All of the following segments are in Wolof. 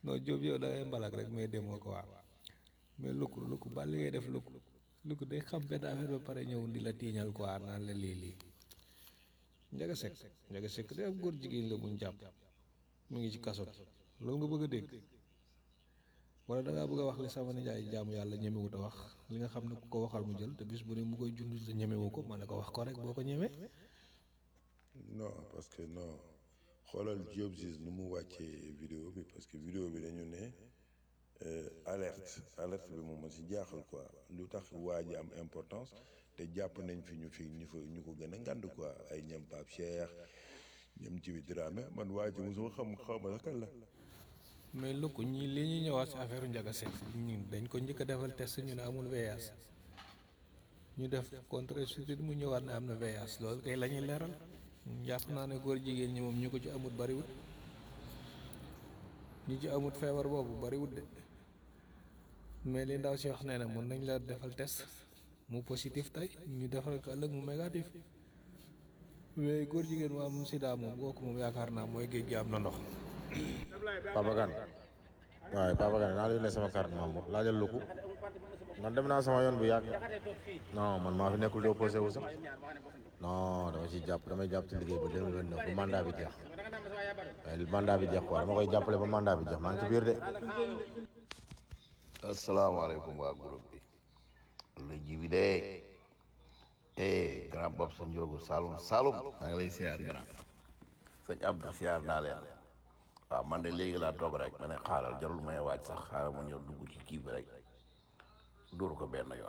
non Diop yow da ngay mbalak rek mais demoo ko waaw mais lukk lukk ba li ngay def lukk lukk day xam benn affaire ba pare ñëw di la tiiñal quoi naan la lii lii Njaga Sekk Njaga Sekk de ab góor jigéen la buñ jàpp mu ngi ci kaso bi loolu nga bëgg a dégg wala da ngaa bëgg a wax li sama nijaay jaamu yàlla ñemewut a wax li nga xam ne ku ko waxal mu jël te bis bu ne mu koy jund te ñemewu ko ma ne ko wax ko rek boo ko ñemee non parce que non xoolal Diop Ziz nu mu wàccee vidéo bi parce que vidéo bi dañu ne euh, alerte alerte bi moom ma si jaaxal quoi lu tax waa ji am importance te jàpp nañ fi ñu fi ñu fa ñu ko gën a ngand quoi ay ñam Pape Cheikh ñam Djibi Dramé man waa ji mosuma xam xaw ma sax kan la mais lukk ñi li ñuy ñëwaat si affaire Njaga Sekk ñun dañ ko njëkk a defal test ñu ne amul VIH ñu def contre suite mu ñëwaat ne am na VIH loolu kay la ñuy leeral jàpp naa ne góor jigéen ñi moom ñu ko ci amut bariwut ñi ci amut feebar boobu bariwut de mais li ndaw si wax nee na mën nañ la defal test mu positif tey ñu defal ko ëllëg mu négatif mais góor jigéen mu am sida moom kooku moom yaakaar naa mooy géej gi am na ndox Papa Kane waaye Papa Kane naa la yónnee sama carte membre laajal luku man dem naa sama yoon bu yàgg non man maa fi nekkul di opposé wu sax non dama ci jàpp damay jàpp ci liggéey ba 2029 ba mandat bi jeex waaye mandat bi jeex quoi dama koy jàppale ba mandat bi jeex maa ngi ci biir de. asalaamaaleykum waa groupe bi la ji bi de eh grand bopp sa njóogu Saloum Saloum maa ngi lay siyaar grand sëñ Abdou siyaar naa leen waaw man de léegi laa toog rek ma ne xaaral jarul may waaj sax xaaral ma ñëw dugg ci kii bi rek dóor ko benn yoon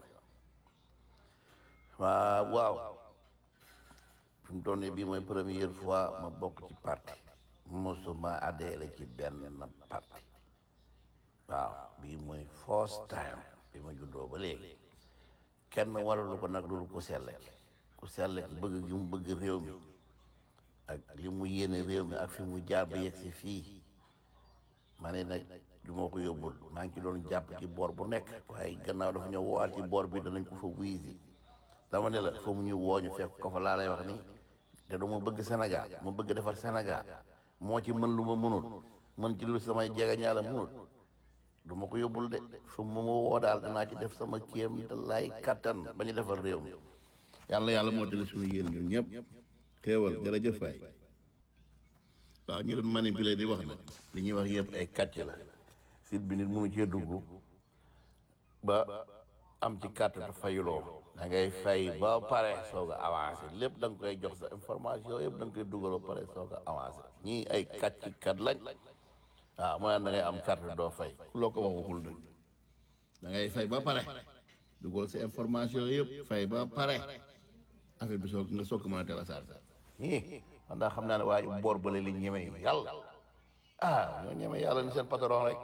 waaw waaw fi mu toll nii bii mooy première fois ma bokk ci parti mosuma adhéré ci benn parti waaw bii mooy first time bi ma juddoo ba léegi kenn waralu ko nag loolu ku selle ku selle bëgg gi mu bëgg réew mi ak li mu yéene réew mi ak fi mu jaar ba yegg si fii ma ne nag du ma ko yóbbul maa ngi ci doon jàpp ci boor bu nekk waaye gannaaw dafa ñëw woowaat ci boor bi danañ ko fa wuyisi dama ne la fa mu ñu wooñu fekk ko fa laa lay wax ni te du ma bëgg Sénégal ma bëgg defar Sénégal moo ci mën lu ma mënul mën ci lu samay jega ñaala mënul du ma ko yóbbul de fu mu ma woo daal danaa ci def sama kéem te lay kattan ba ñu defar réew mi yàlla yàlla moo tali suñu yéen ñun ñëpp xéewal jërëjëf waay waaw ñu doon manipuler di wax nag li ñuy wax yëpp ay kàcc la site bi nit mënu cee dugg ba am ci carte te fayuloo da ngay fay ba pare soog a avancé lépp da nga koy jox sa information yëpp da nga koy dugal ba pare soog a avancé ñii ay kàcc kat lañ waaw mu naan da ngay am carte doo fay ku loo ko wax waxul dëgg da ngay fay ba pare dugal sa information yëpp fay ba pare affaire bi soog nga soog ko mën a teel a chargé ii man daa xam naa ne waa ji boor bële li ñeme yi yàlla ah ñoo ñeme yàlla ni seen patron rek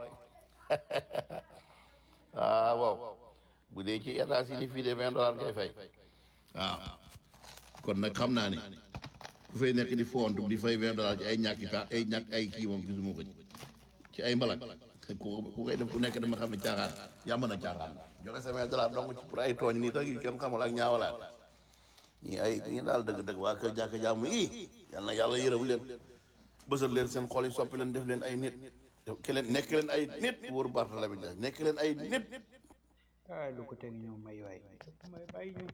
ah waaw bu dee ci état si ni fii de vingt dollars ngay fay waaw kon nag xam naa ne ku fay nekk di fontu di fay vingt dollars ci ay ñàkki pa ay ñàkk ay kii moom gisuma ko ci ci ay mbalak ku ku koy def ku nekk dama xam ne caaxaan yàmb na caaxaan joxe sa vingt dollars donc ci pour ay tooñ nii tax yu kenn xamul ak ñaawalaat ñii ay ñii daal dëgg-dëgg waa kër jàkk jàmm yi yal na yàlla yërëm leen bësal leen seen xol yi soppi leen def leen ay nit ke leen nekk leen ay nit wóor Barthélémy Dias nekk leen ay nit ah lu ko teg ñëw may waay may bàyyi ñu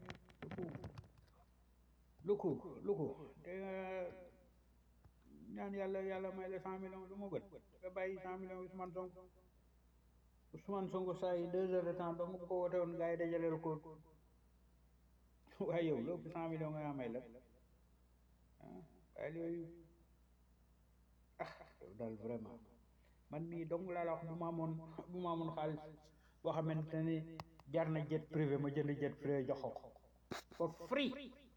luku luku te nga ñaan yàlla yàlla may la cent millions lu ma gën nga bàyyi cent millions Ousmane Sonko Ousmane Sonko saa yi deux heures de temps ba mu ko wote woon gars yi dajaleel ko waaye yow lépp cent millions nga may la ah waaye yooyu ah yow daal vraiment man mii dong laa la wax bu ma amoon bu ma amoon xaalis boo xamante ni jar na jet privé ma jënd jet privé jox ko for free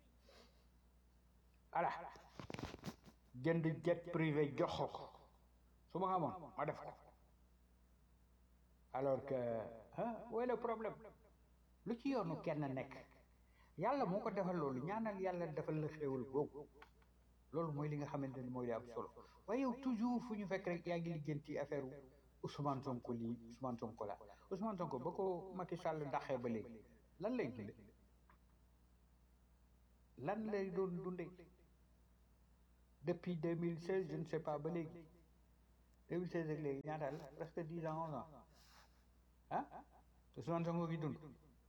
voilà jënd jet privé jox ko su ma xamoon ma def ko alors que ah où est le problème lu ci yoonu kenn nekk yàlla moo ko defal loolu ñaanal yàlla defal la xéewal googu loolu mooy li nga xamante ni mooy li am solo waaye yow toujours fu ñu fekk rek yaa ngi lijjanti affaire Ousmane Sonko lii Ousmane Sonko la Ousmane Sonko ba ko Macky Sall daxee ba léegi lan lay dunde lan lay doon dunde depuis 2016 je ne sais pas ba léegi 2016 ak léegi ñaata la presque dix ans onze ans ah Ousmane Sonko gi dund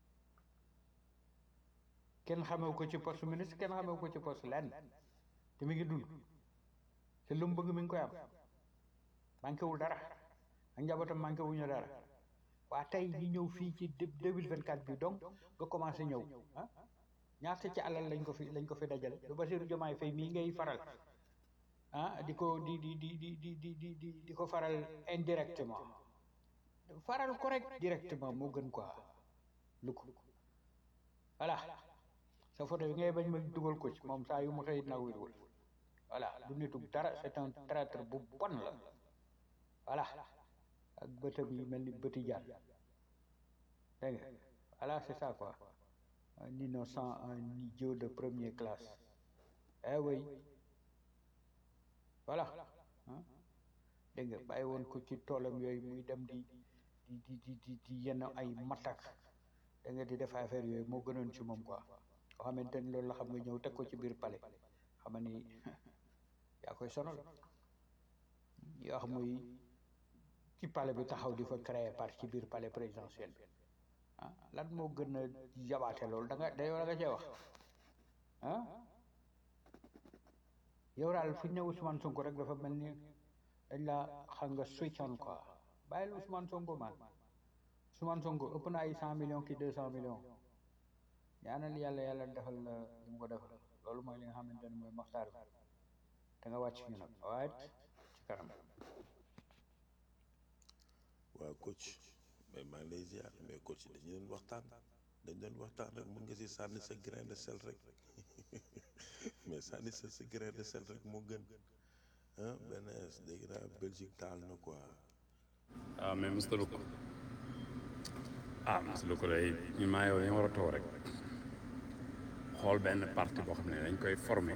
kenn xamewu ko ci poste ministre kenn xamewu ko ci poste lenn te mi ngi dund te lu mu bëgg mi ngi koy am manqué wul dara ak njabootam manqué wuñu dara waa tey ñu ñëw fii ci deux mille vingt quatre bi donc nga commencé ñëw ah ñaata ci alal lañ ko fi lañ ko fi dajale lu Bassirou Diomaye Faye mii ngay faral ah di ko di di di di di di di di di ko faral indirectement faral ko rek directement moo gën quoi lu ko voilà sa photo bi ngay bañ ma dugal ko ci moom saa yu ma xëy na wérwul voilà du nitu dara c'est un traître bu bon la voilà ak bëtam yi mel ni bëti jaan dégg nga voilà c'est ça quoi un innocent un idiot de première classe eh oui voilà ah dégg nga bàyyi woon ko ci toolam yooyu muy dem di di di di di di yenn ay matak da nga di def affaire yooyu moo gënoon ci moom quoi nga xamante ni loolu la xam nga ñëw teg ko ci biir palais xam ni yaa koy sonal yoo xam muy ci palais bi taxaw di fa créer par ci biir palais présidentiel bi ah lan moo gën a jabaate loolu da nga da yow da nga cee wax ah yow daal fu ñu ne Ousmane Sonko rek dafa mel ni dañ la xam nga switch on quoi bàyyil Ousmane Sonko man Ousmane Sonko ëpp na ay cent millions ki deux cent millions ñaanal yàlla yàlla defal la li mu ko defal loolu mooy li nga xamante ne mooy maxtaar bi da nga wàcc ñu nag waaye ci kanam waaw coach mais maa ngi lay ziar mais coach dañu doon waxtaan dañ doon waxtaan rek mun nga si sànni sa grain de sel rek mais sànni sa sa grain de sel rek moo gën ah benn dégg naa Belgique taal na quoi ah mais Mr Luc ah Mr Luc day ñu maa yow dañu war a toog rek xool benn parti boo xam ne dañ koy former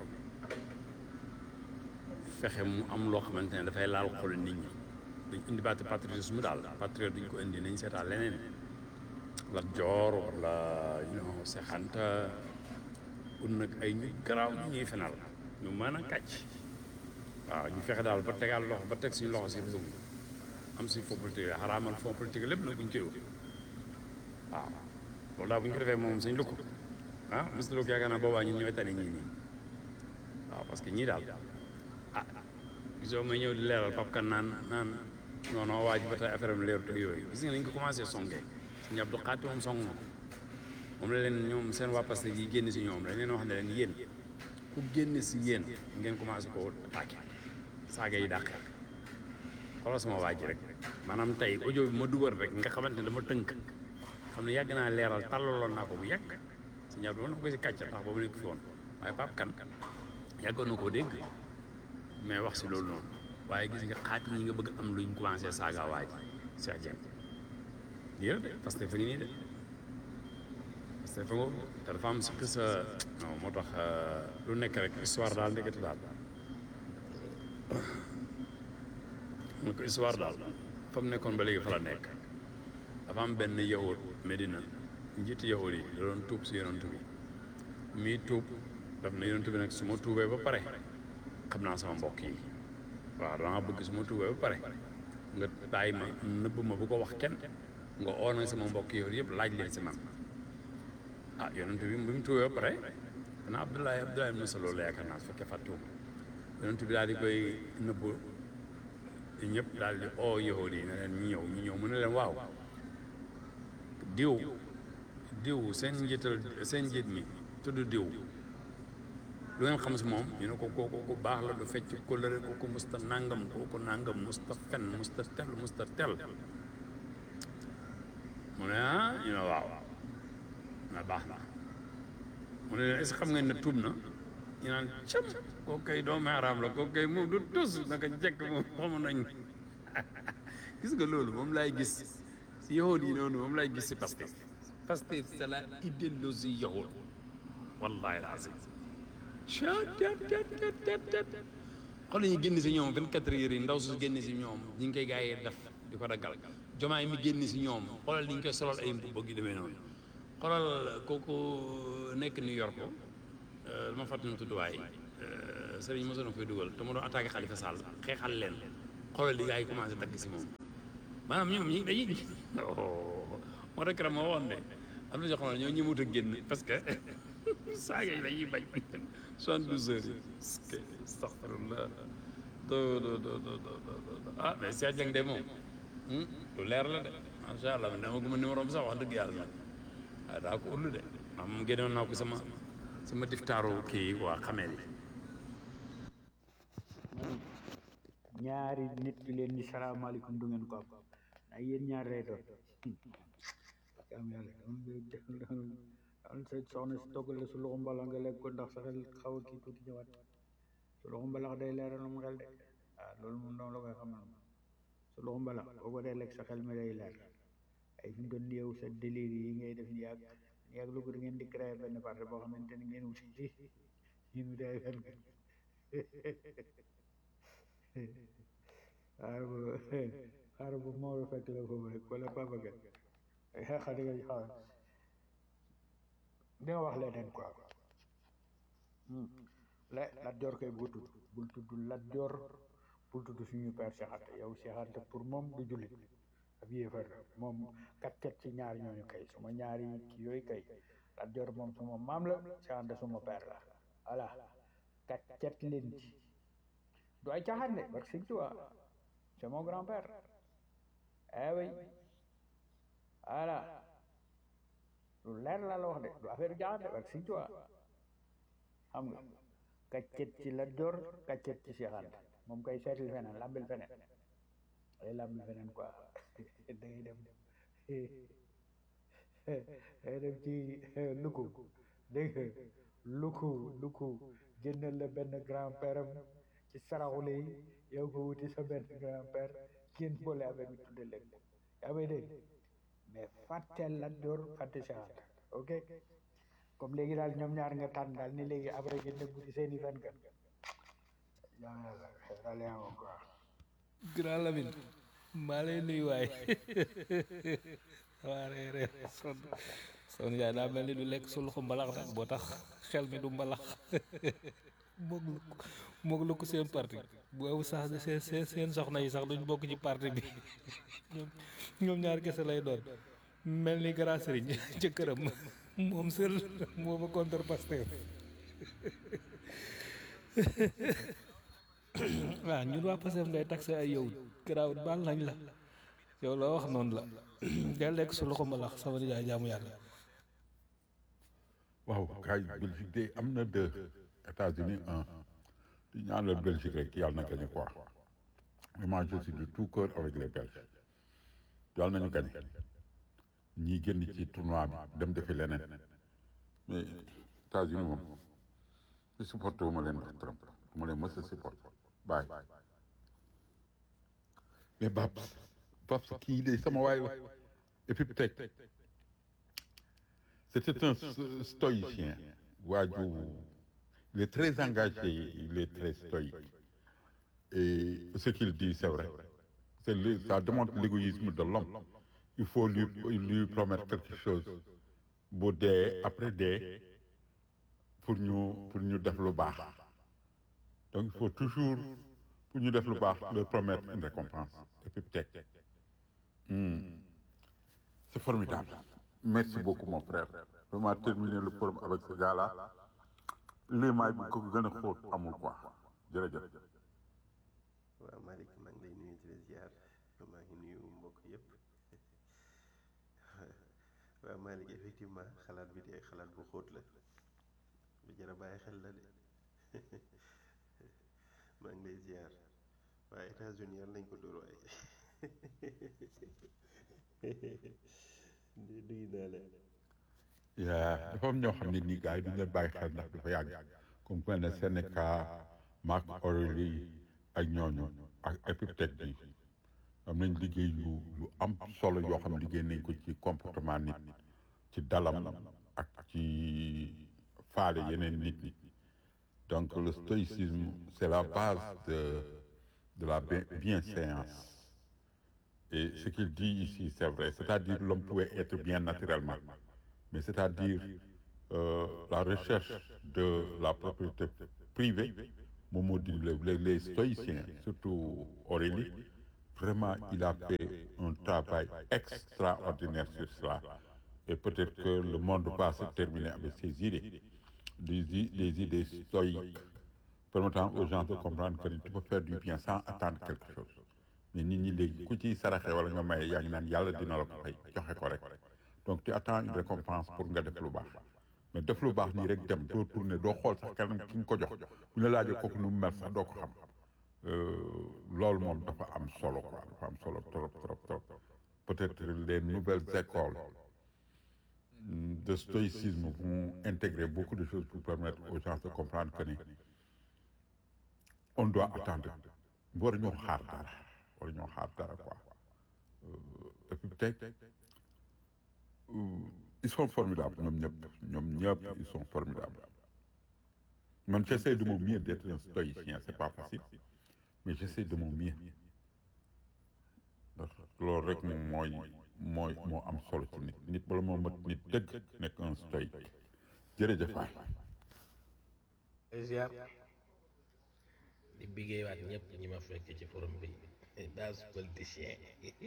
fexe mu am loo xamante ne dafay laal xol nit ñi dañ indi baatu patriotisme daal patriote dañ ko indi nañ seetaan leneen la joor wala you know sexanta ut nag ay ñu garaaw ñu ñuy fenal ñu mën a kàcc waaw ñu fexe daal ba tegaal loxo ba teg suñu loxo si réew mi am suñu fond politique xaraamal fond politique lépp nag bu ñu koy wut waaw loolu daal bu ñu ko defee moom suñ lukk ah Mr Luc yaakaar naa boobaa ñun ñooy tane ñii nii waaw parce que ñii daal ah gisoo may ñëw di leeral Pape Kane naan naan non non waa ji ba tey affaire am leerut ak yooyu gis nga nañ ko commencé songee suñu Abdou Xaati moom song na ko moom la leen ñoom seen waa Pastef yi génn si ñoom dañ leen wax ne leen yéen ku génn si yéen ngeen commencé ko attaqué saaga yi dàq xoolal sama waa ji rek maanaam tey audio bi ma dugal rek nga xamante ne dama tënk xam ne yàgg naa leeral tàllaloon naa ko bu yàgg si ñaar bi mën na ko si kàcc ndax boobu nekk fi woon waaye Pape Kane yàggoon na koo dégg mais wax si loolu noonu waaye gis nga xaati ñi nga bëgg am luñ commencé saaga waa ji Cheikh Dieng lii la de parce que fa ngi nii de parce que fa nga te dafa am si sa non moo tax lu nekk rek histoire daal ndekete daal mu ko histoire daal fa mu nekkoon ba léegi fa la nekk dafa am benn yahud Medina njiiti yahud yi da doon tuub si yonent bi mii tuub daf na yonent bi nag su ma tuubee ba pare xam naa sama mbokk yi waaw dama bëgg su ma tuubee ba pare nga bàyyi ma nëbb ma bu ko wax kenn nga oo nag sama mbokk yahud yëpp laaj leen si man ah yonent bi bi mu tuubee ba pare dana Abdoulaye Abdoulaye ibn Salool la yaakaar naa su fekkee fàttuwuma yonent bi daal di koy nëbb ñëpp daal di oo yahud yi ne leen ñu ñëw ñu ñëw mu ne leen waaw diw diw seen njiital seen njiit mi tudd diw lu ngeen xam si moom ñu ne ko kooku ku baax la du fecc kóllëre kooku musta nangam kooku nangam musta fen musta tel musta tel mu ne ah ñu ne waaw na baax na mu ne leen est-ce que xam ngeen ne tuub na ñu naan cam kooku kay doomu araam la kooku kay moom du tus naka jekk moom xamu nañ gis nga loolu moom laay gis si yahud yi noonu moom laay gis si Pastef Pastef c'est la idéologie yahud wallahi lazim xool ñu génn si ñoom 24 heures yi ndaw su génn si ñoom ñi ngi koy gaa yi def di ko daggal jomaay mi génn si ñoom xoolal ni ñu koy solal ay mbubb gi demee noonu xoolal kooku nekk New York dama fàttali mu tudd waay sëriñ mosoon na koy dugal te ma doon attaqué Khalifa Sall xeexal leen xoolal li gars yi commencé dagg si moom maanaam ñoom ñi dañuy moo tax keroog ma waxoon ne am na ñoo xam ne ñoo ñëmut a génn parce que saaga yi dañuy bañ soixante-douze heures yi astaghfirullah do do do do do ah mais Cheikh Dieng de moom lu leer la de macha allah man dama guma numéro bi sax wax dëgg yàlla nag waaye daa ko ullu de maam moom génnoon naa ko sama sama diftaaru kii waa xamee li ñaari nit bi leen ni salaamaaleykum du ngeen ko am ay yéen ñaar lay doon am yàlla am sa soxna si toggal la su loxo mbala nga lekk ko ndax sa xel xaw a kii tuuti ñëwaat su loxo mbalax day leeral mu xel de waaw loolu moom dama la koy xamal su loxo mbalax boo ko dee lekk sa xel mi day leer ay fi mu doon yow sa délire yi ngay def ni yàgg yàgg lu ko da ngeen di créer benn parti boo xamante ni ngeen wuti ci ñun day fen xaaral ba xaaral ba Maodo fekk la foofu rek wala Papa Gueye xeexa di nga xaar di nga wax leneen quoi la Lat Joor koy bul tudd bul tudd Lat Joor bul tudd suñu père Cheikh Anta yow Cheikh Anta pour moom du jullit ab yéefar la moom kat kat ci ñaar ñooñu kay suma ñaari kii yooyu kay Lat Joor moom suma maam la Cheikh Anta suma père la voilà kat kat leen ci du ay caaxaan de parce que tu vois c'est mon grand-père eh oui voilà lu leer la la wax de du affaire caaxaan de parce que tu vois xam nga kaccet ci Lat Joor kaccet ci Cheikh Anta moom koy seetil feneen lambil feneen ay lambil feneen quoi da ngay dem day dem ci luku dégg nga luku luku génnal la benn grand-père am ci saraxule yi yow ko wuti sa benn grand-père kenn boole affaire bi tudde leen yaa may dégg mais fàtteel Lat Joor fàtte Cheikh Anta ok comme léegi daal ñoom ñaar nga tànn daal ni léegi après ngeen dem wuti seeni fen kan yaa yàlla daal yaa ma quoi grand Lamine maa lay nuyu waay waa ree ree son son yaay daa mel ni du lekk su loxo mbalax nag boo tax xel mi du mbalax moog lu moog lu ko seen parti boobu sax seen seen seen soxna yi sax duñ bokk ci parti bi ñoom ñoom ñaar kese lay doon mel ni grand sëriñ ca këram moom seul moo ma contre Pastef waaw ñun waa Pastef ngay taxé ay yow garaawut baal nañ la yow la wax noonu la del lekk su loxo mbalax sama nijaay jaamu yàlla waaw kay Belgique de am na deux États-Unis un di ñaanal Belgique rek yàlla na gagné quoi vraiment je suis de tout cœur avec les Belges yàlla nañu gagné ñii génn ci tournoi bi dem defi leneen mais États-Unis moom si supporté wu ma leen ndax Trump du ma leen mës a supporté bàyyi mais Babs Babs kii de sama waay la et puis peut-être c'était un stoïcien waaju il est très engagé il est très stoïque et ce qu'il dit c'est vrai c'est le, ça démontre l'égoïsme de l'homme il faut lui lui promettre quelque chose bu dee après dee pour ñu pour ñu def lu baax donc il faut toujours pour ñu def lu baax leur promettre une récompense et puis peut-être hmm. c'est formidable merci beaucoup mon frère vraiment terminer le forum avec ce gars-là limaay bi ko gën a xóot amul quoi jërëjëf waaw Malick maa ngi lay nuyu di la ziar maa ngi nuyu mbokk yëpp waaw Malick effectivement xalaat bi de xalaat bu xóot la lu jar a bàyyi xel la de maa ngi lay ziar waaye États-Unis yàlla nañ ko dóor waaye nuyu naa la yaa dafa am ñoo xam ne nii gars yi duñ leen bàyyi xel ndax dafa yàgg comme ku mel ne Sénéca Marc Aurèle ak ñooñu ak Épictète bi am nañ liggéey yu yu am solo yoo xam ne liggéey nañ ko ci comportement nit ci dalam ak ci faale yeneen nit ñi donc le stoïcisme c'est la base de de la bien- bienséance et ce qu'il dit ici c'est vrai c'est-à-dire l'homme pouvait être bien naturellement mais c'est-à-dire euh, la recherche de la propriété privée moom moo di les les les stoïciens surtout Aurélie vraiment il a fait un travail extraordinaire sur cela et peut-être que le monde va se terminer avec ces idées des i- des idées stoïques permettant aux gens de comprendre que tu peux faire du bien sans attendre quelque chose mais nit ñi léegi ku ciy saraxe wala nga maye yaa ngi naan yàlla dina la ko fay joxe ko rek donc tu attends une récompense pour nga def lu baax mais def lu baax nii rek dem doo tourner doo xool sax kanam ki nga ko jox bu ñu la laajee kooku nu mu mel sax doo ko xam loolu moom dafa am solo quoi dafa am solo trop trop trop peut-être les nouvelles écoles de stoïcisme vont intégrer beaucoup de choses pour permettre aux gens de comprendre que ni on doit attendre war ñoo xaar dara war ñoo xaar dara quoi et puis tey ils sont formidables ñoom ñëpp ñoom ñëpp ils sont formidables man j'essaie de mon mieux d'être un stoïcien c'est pas facile mais j'essaie de mon mieux ndax loolu rek moom mooy mooy moo am solo ci nit nit bala moo mat nit dëgg nekk un stoïque jërëjëf waay ziar di biggéey waat ñëpp ñi ma fekk ci forum bi base politicien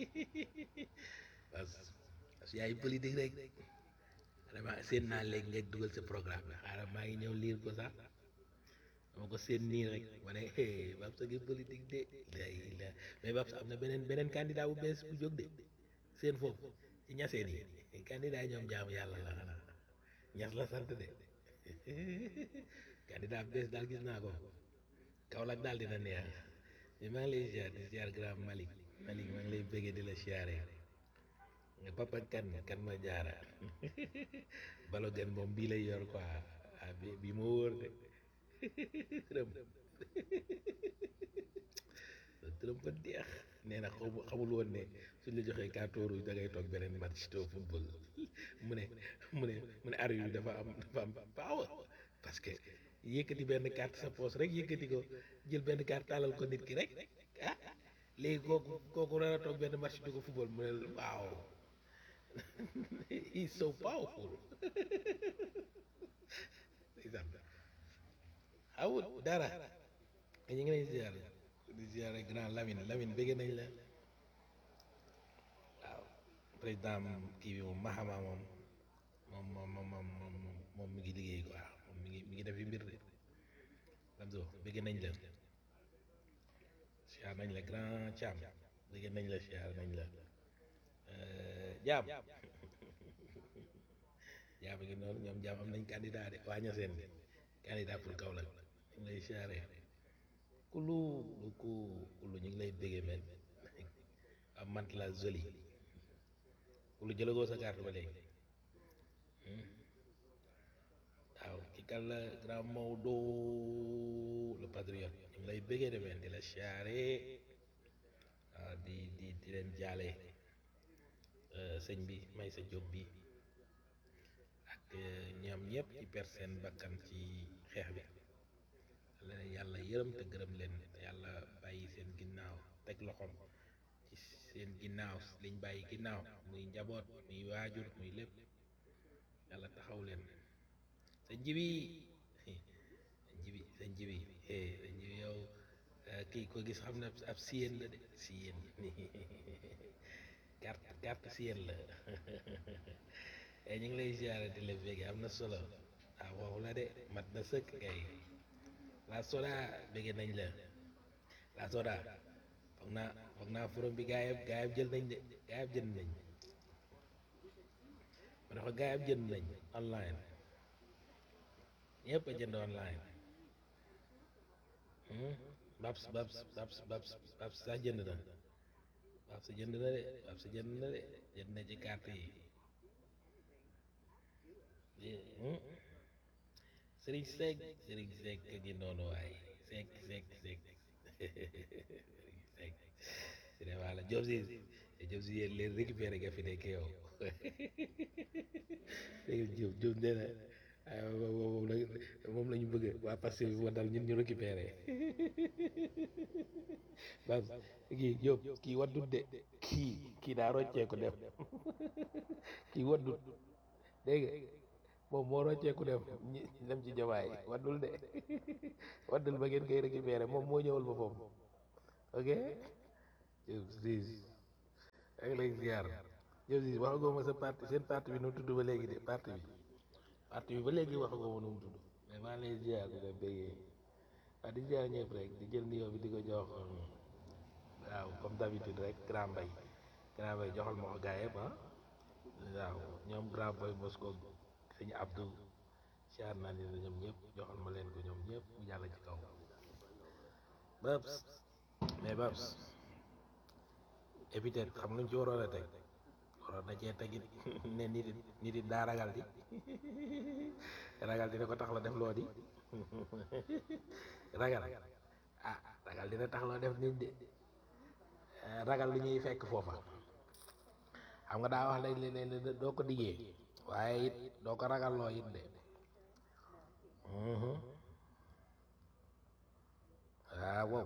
base parce que yaay politique rek vraiment seen naa léegi nga dugal sa programme bi xaaral maa ngi ñëw liir ko sax dama ko seen nii rek ma ne eh Babs a ngi politique de lay la mais Babs am na beneen beneen candidat bu bees bu jóg de seen foofu ci ñaseen yi candidat ñoom jaamu yàlla la xanaa ñas la sant de candidat bu bees daal gis naa ko Kaolack daal dina neex mais maa ngi lay ziar di ziar grand Malick Malick maa ngi lay bëggee di la ziare nga papa kan kan ma jaara balo gan moom bii lay yor quoi ah bi bii moo wóor de tërëm tërëm ba deex nee na xamu xamul woon ne suñ la joxee carton rouge da ngay toog beneen match to football mu ne mu ne mu ne ar yu dafa am dafa am power parce que yëkkati benn carte sa poche rek yëkkati ko jël benn carte taalal ko nit ki rek ah léegi kooku kooku war a toog benn match du ko football mu ne waaw he's so powerful awut dara ñu ngi lay ziar di ziar grand Lamine Lamine bëgg nañ la waaw président kii bi moom Mahama moom moom moom moom moom moom mi ngi liggéey quoi moom mi ngi mi ngi def fi mbir de Lamzo bëgg nañ la ziar nañ la grand Thiam bëgg nañ la ziar nañ la jaam jaam ngi noonu ñoom jaam am nañ candidat de waa ñaseen de candidat pour Kaolack ñu ngi lay siyaare kulu lu ku kulu ñu ngi lay béggee men am mant la joli kulu jëlagoo sa carte ba léegi waaw ki kan la grand Maodo le patriote ñu ngi lay béggee de men di la siyaare waaw di di di leen jaale sëñ bi may sa jóg bi ak ñoom ñëpp ci per seen bakkan ci xeex bi la yàlla yërëm te gërëm leen yàlla bàyyi seen ginnaaw teg loxoom ci seen ginnaaw liñ bàyyi ginnaaw muy njaboot muy waajur muy lépp yàlla taxaw leen sa njibi sa njibi sa njibi sa njibi yow kii ko gis xam ne ab siyeen la de siyeen carte carte siyeen la ñu ngi lay ziare di la bége am na solo ah waxu la de mat na sëkk kay la soda bége nañ la la soda foog naa foog naa forom bi gaayab gaayab jël nañ de gaayab jënd nañ ma dafa gaayab jënd nañ online ñëpp a jënd online babs babs babs babs babs sax jënd na babs jënd na de babs jënd na de jënd na ci carte yi Sëriñ Seck Sëriñ Seck gi noonu waay Seck Seck Seck Sëriñ Seck si ne wala Diop si Diop si yéen leen récupéré nga fi nekk yow dégg Diop Diop nee na moom la moom la ñu bëgg waa passé bi moo dal ñun ñu récupéré bas kii Diop kii waddut de kii kii daa roccee ko dem kii waddut dégg nga moom moo rocceeku dem ñi dem ci jomaay waddul de waddul ba ngeen koy récupéré moom moo ñëwal ba foofu ok Diop Ziz ak lay ziar Diop Ziz waxagoo ma sa parti seen parti bi nu mu tudd ba léegi de parti bi parti bi ba léegi waxagoo ma nu mu tudd mais maa ngi lay ziar di la béggee waaw di ziar ñëpp rek di jël nuyoo bi di ko jox waaw comme d'habitude rek grand mbay grand mbay joxal ma ko gaa yëpp ah waaw ñoom grand boy Mosco sëñ Abdou siyaar naa leen ñoom ñëpp joxal ma leen ko ñoom ñëpp mu jàll ci kaw Babs mais Babs épithète xam nga ñu ci waroon a teg waroon na cee tegit ne nit it nit it daa ragal di ragal dina ko tax la def loo di ragal ah ragal dina tax loo def nit de ragal lu ñuy fekk foofa xam nga daa wax léegi ne doo ko diggee waaye it doo ko ragal loo it de waaw wow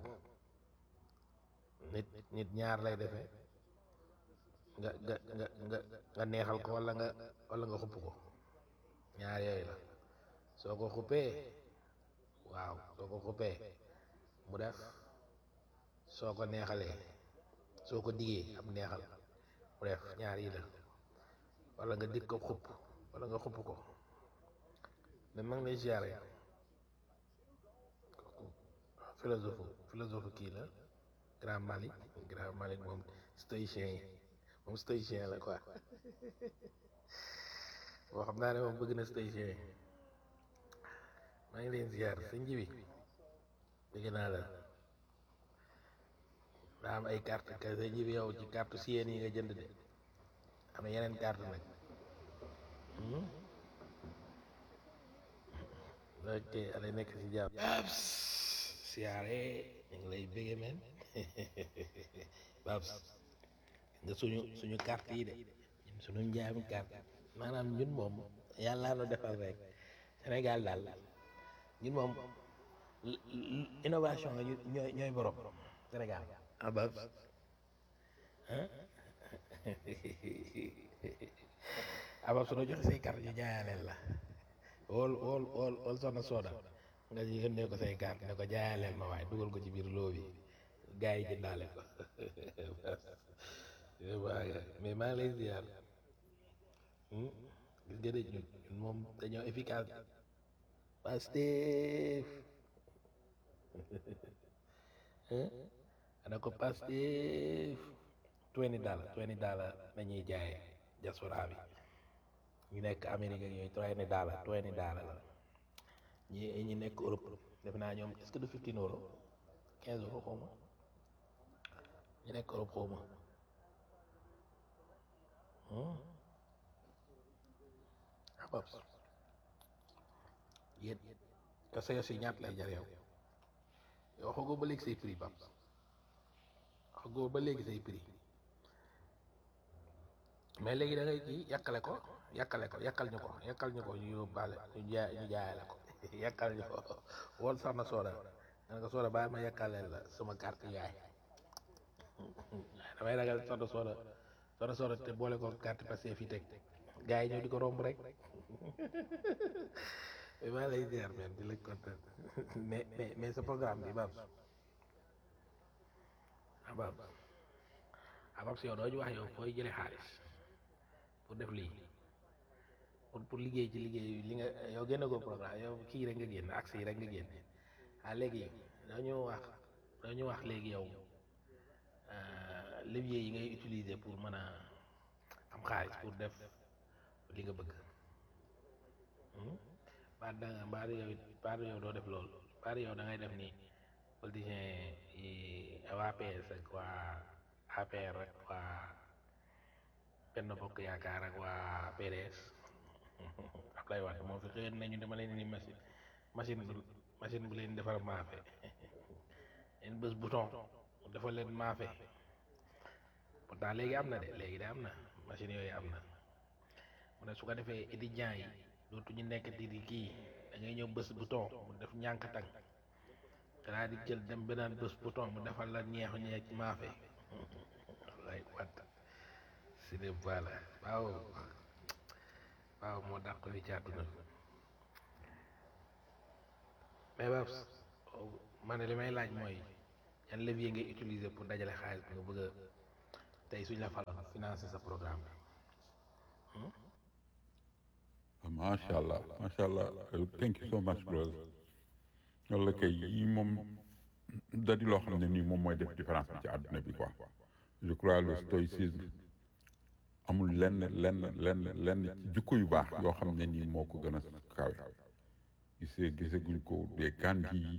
nit nit ñaar lay defee nga nga nga nga nga neexal ko walla nga walla nga xupp ko ñaar yooyu la soo ko xuppee waaw soo ko xuppee mu def soo ko neexalee soo ko diggee am neexal mu def ñaar yi la walla nga dig ko xupp walla nga xupp ko mais mag lay ziare philosophe philosophe kii la grand Malick grand Malick moom stoïcien yi moom stoïcien la quoi boo xam naa ne moom bëgg na stoïcien yi maa ngi leen ziar sa njibi bëgg naa la daa am ay carte ka sa njibi yow ci carte siyeen yi nga jënd de am na yeneen carte nag ok alay nekk si jàmm Babs siyaare ñu ngi lay bëgge men Babs nga suñu suñu carte yi de ñun suñu njaami carte maanaam ñun moom yàlla nu defal rek Sénégal daal ñun moom innovation nga ñooy ñooy borom Sénégal ah Babs ah Babs su la joxe say carte ñu jaayaleel la wool wool wool wool soxna sooda nga yónnee ko say carte ne ko jaayaleel ma waaye dugal ko ci biir loo bi gars yi jëndaale ko mais maa ngi lay ziar gis nga de ñun ñun moom dañoo efficace Pastef ana ko Pastef twenty dollar twenty dollar nañuy jaayee diaspora bi ñu nekk Amérique ak yooyu twenty dollar twenty dollar la ñi ñi nekk Europe def naa ñoom est-ce que du fifteen euro quinze euro xaw ma ñu nekk Europe xaw ma ah Babs yéen kese yo si ñaat lay jar yow yow waxagoo ba léegi say prix Babs waxagoo ba léegi say prix mais léegi da ngay kii yàkkale ko yàkkale ko yàkkal ñu ko yàkkal ñu ko ñu yóbbaale ñu jaay ñu jaayale ko yàkkal ñu ko wool sax na sooda nga ko sooda bàyyi ma yàkkaleel la sama carte yaay damay ragal soxna sooda soxna sooda te boole ko carte passé fii teg gars yi ñëw di ko romb rek maa lay ziar men di la kontaan mais mais mais sa programme bi Babs ah Babs ah Babs yow doo ñu wax yow fooy jëlee xaalis pour def lii pour pour liggéey ci liggéey li nga yow génne ko programme yow kii rek nga génn accès yi rek nga génn ah léegi doo ñu wax doo ñu wax léegi yow levier yi ngay utiliser pour mën a am xaalis pour def li nga bëgg baat da nga baat yow baat yow doo def loolu baat yow da ngay def ni politicien yi waa PS ak waa APR rek waa benn bokk yaakaar ak waa PDS Ablaye Wade moo fi xëyoon nañu dama leen ni machine machine bu machine bu leen defar maafe leen bés bouton mu defal leen maafe pourtant léegi am na de léegi de am na machine yooyu am na mu ne su ko defee étudiants yi dootuñu nekk di di kii da ngay ñëw bés bouton mu def ñànk tang danaa di jël dem beneen bés bouton mu defal la ñeexu ñeex maafe wallaay wat si de voilà waaw waaw moo dàq fi ci àdduna mais Babs man ne li may laaj mooy yan levier ngay utiliser pour dajale xaalis bi nga bëgg a tey suñ la faloon financer sa programme bi macha allah macha allah thank you so much brother walla kay yi moom da di loo xam ne nii moom mooy def différence bi ci àdduna bi quoi je crois le stoïcisme amul lenn lenn lenn lenn ci jikko yu baax yoo xam ne nii moo ko gën a kawe gisee gisaguñ ko des Gandhi yi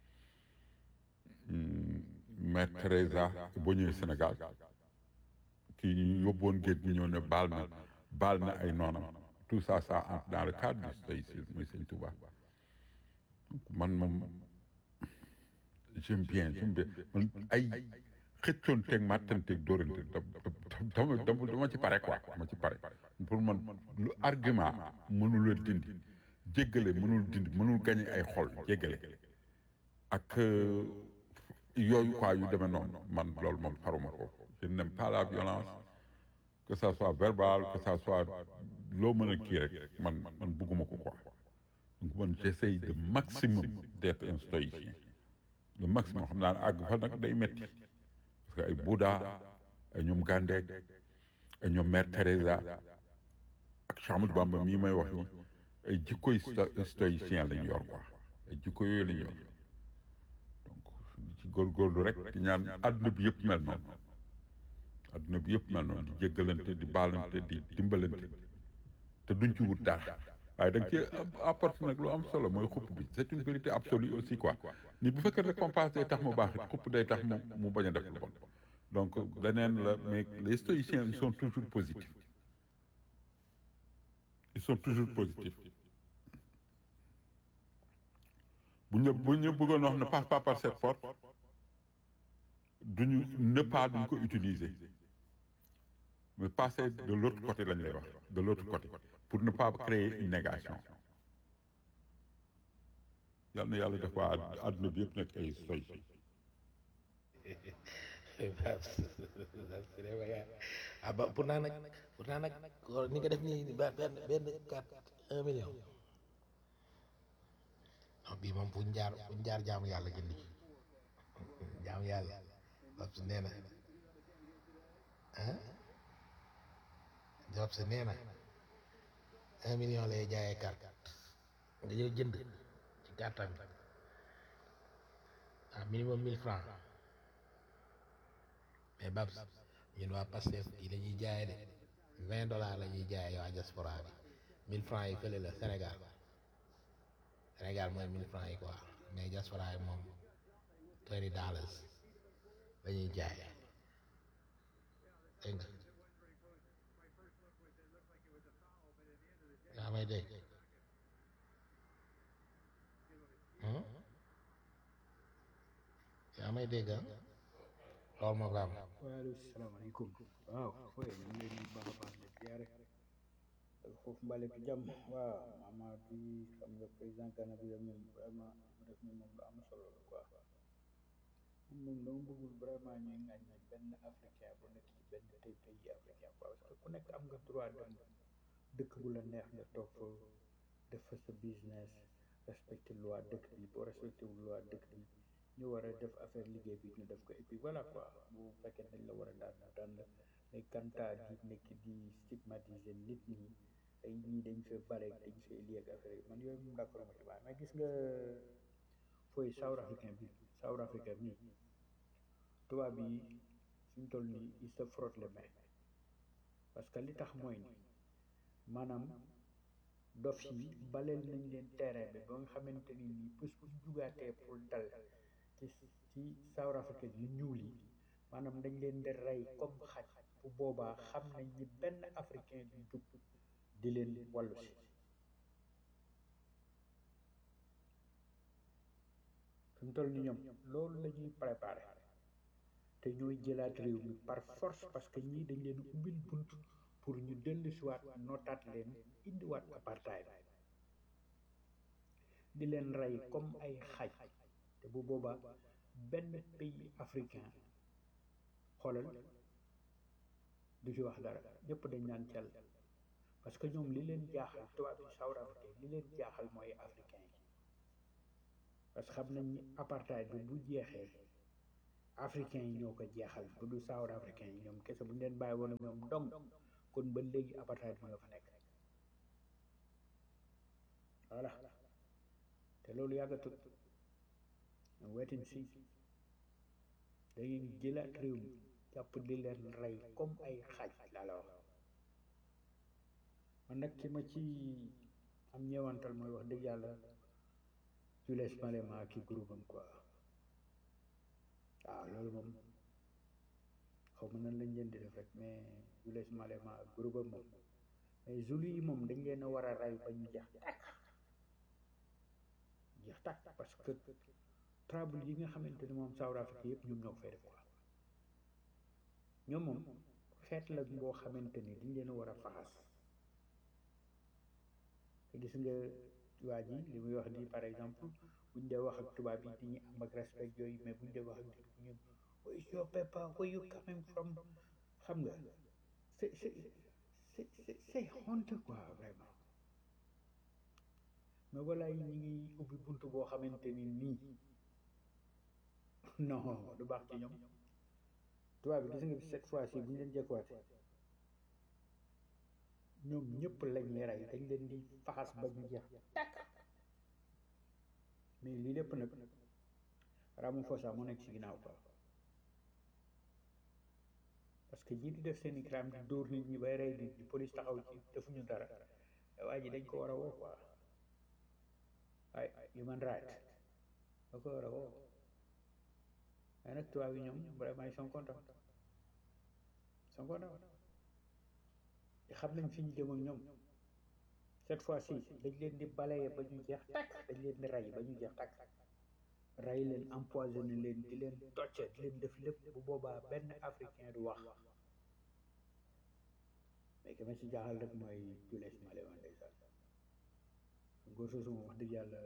Mère Teresa boo ñëwee Sénégal kii ñu yóbboon géej gi ñëw ne baal na baal na ay noonam tout ça ça entre dans le cadre du stoïcisme muy Sëñ Tuubaa man moom j'aime bien j'aime bien man ay xëccoon teg màttanteeg dóorante dama dama dama ci pare quoi dama ci pare pour man lu argument mënul a dindi jéggale mënul dindi mënul gañe ay xol jéggale ak yooyu quoi yu demee noonu man loolu moom faruma ko je n'aime pas la violence que ça soit verbal que ça soit loo mën a kii rek man man bugguma ko quoi donc man j'essaye de maximum d'être un stoïcien le maximum xam naa ne àgg fa nag day metti parce que ay Bouddha ay ñoom Gandhi ay ñoom Mère Teresa ak Cheikh Ahmadou Bamba mii may wax ni ay jikkoy stoïcien lañu yor quoi ay jikko yooyu lañu yor donc ci góorgóorlu rek di ñaan àdduna bi yëpp mel noonu àdduna bi yëpp mel noonu di jéggalante di baalante di dimbalante te duñ ci wut dara waaye da nga ci apporte nag lu am solo mooy xupp bi c'est une vérité absolue aussi quoi ni bu fekkee récompense day tax mu baax it xupp day tax mu mu bañ a def lu bon donc leneen la mais les stoïciens ils sont toujours positifs ils sont toujours positifs bu ñu bu ñu bëggoon wax ne passe pas par cette porte duñu ne pas duñ ko utiliser mais passer de l'autre côté lañ lay wax de l'autre côté pour ne pas créer une négation yal na yàlla def waa àdduna bi yëpp nekk ay soy ah ba pour naa nag pour naa nag ni nga def nii ba benn benn quatre un million non bii moom fu ñu jaar fu ñu jaar jaamu yàlla jënd jaamu yàlla Babs nee na ah Babs nee na un million lay jaayee carte nga jël jënd ci carte bi ah minimum mille francs mais Babs ñun waa Pastef yi la ñuy jaayee de vingt dollars la ñuy jaayee waa diaspora bi mille francs yi fële la Sénégal Sénégal mooy mille francs yi quoi mais diaspora yi moom twenty dollars la ñuy jaayee dégg nga yaa may dégg yaa may dégg ah loolu moo ko am waaleykum salaamaaleykum waaw fooy ñu ngi leen di baax a baax di ziare ak foofu mbale bi jàmm waaw mama bi xam nga président Gana bi la moom vraiment mu def ni moom lu am solo la quoi moom moom dama bëggul vraiment ñuy ŋàññ ne benn africain bu nekk ci benn tey pays africain quoi parce que ku nekk am nga droit dem dëkk bu la neex nga toog fa def fa sa business respecté loi dëkk bi boo respecté wu loi dëkk bi ñu war a def affaire liggéey bi ñu def ko et puis voilà quoi bu fekkee dañ la war a daan ñu daan la mais kanta di nekk di stigmatiser nit ñi ay ñii dañ fee bare dañ fee lii ak affaire yi man yooyu moom d'accord ma ci waaye mais gis nga fooy South Africain bi South Africain bi tubaab yi suñ toll nii il se frotte les mains parce que li tax mooy ni maanaam dof yi baleel nañ leen terrain bi ba nga xamante ni nii bés bu jugaatee pour dal ci ci South Africa yu ñuul yi maanaam dañ leen di rey comme xaj bu boobaa xam nañ ni benn africain du jug di leen wàllu si fi mu toll ni ñoom loolu la ñuy préparé te ñooy jëlaat réew mi par force parce que ñii dañ leen ubbil bunt pour ñu dellu siwaat nootaat leen indiwaat apartheid di leen rey comme ay xaj te bu boobaa benn pays africain xoolal du ci wax dara ñëpp dañ naan cal parce que ñoom li leen jaaxal tubaab yi South Afrique li leen jaaxal mooy africain yi parce que xam nañ ni apartheid bi bu jeexee africain yi ñoo ko jeexal bu du South africain yi ñoom kese bu ñu leen bàyyi woon ak ñoom dong kon ba léegi apartheid bi nga fa nekk voilà te loolu yàggatut ñu wetin si dañuy jëlaat réew mi jàpp di leen rey comme ay xaaj laa la wax man nag ki ma ci am ñeewantal mooy wax dëgg yàlla Julius Malema ki groupe am quoi waaw loolu moom xaw ma nan lañ leen di def rek mais Julius Malema ak groupe am moom mais Zulu yi moom dañ leen a war a rey ba ñu jeex tàkk jeex tàkk parce que trouble yi nga xamante ni moom South Africa yëpp ñoom ñoo ko fay def quoi ñoom moom xeet la boo xamante ni dañ leen a war a faxas te gis nga waa ji li muy wax nii par exemple buñ dee wax ak tubaab yi dañuy am ak respect yooyu mais buñ dee wax ak nit ñun where is your paper where you coming from xam nga c'est c'est c'est c'est c'est honte quoi vraiment mais voilà yi ñu ngi ubbi bunt boo xamante ni nii non du baax ci ñoom tubaab bi gis nga cette fois ci bu ñu leen jekkuwaatee ñoom ñëpp lañ rey dañ leen di faxas ba ñu jeex tàkk mais lii lépp nag Ramaphosa moo nekk ci ginnaaw quoi parce que ñi di def seen i crime di dóor nit ñi bay rey nit ñi police taxaw ci defuñu dara waa ji dañ ko war a woo quoi ay human right da ko war a woo mais nag tubaab yi ñoom vraiment ils sont contents ils sont contents te xam nañ fi ñu jëm ak ñoom cette fois ci dañ leen di balayer ba ñu jeex takk dañ leen di rey ba ñu jeex takk rey leen empoisonné leen di leen tocce di leen def lépp bu boobaa benn africain du wax mais ki ma ci jaaxal rek mooy Julius Malema ndeysaan góor soosu moom wax dëgg yàlla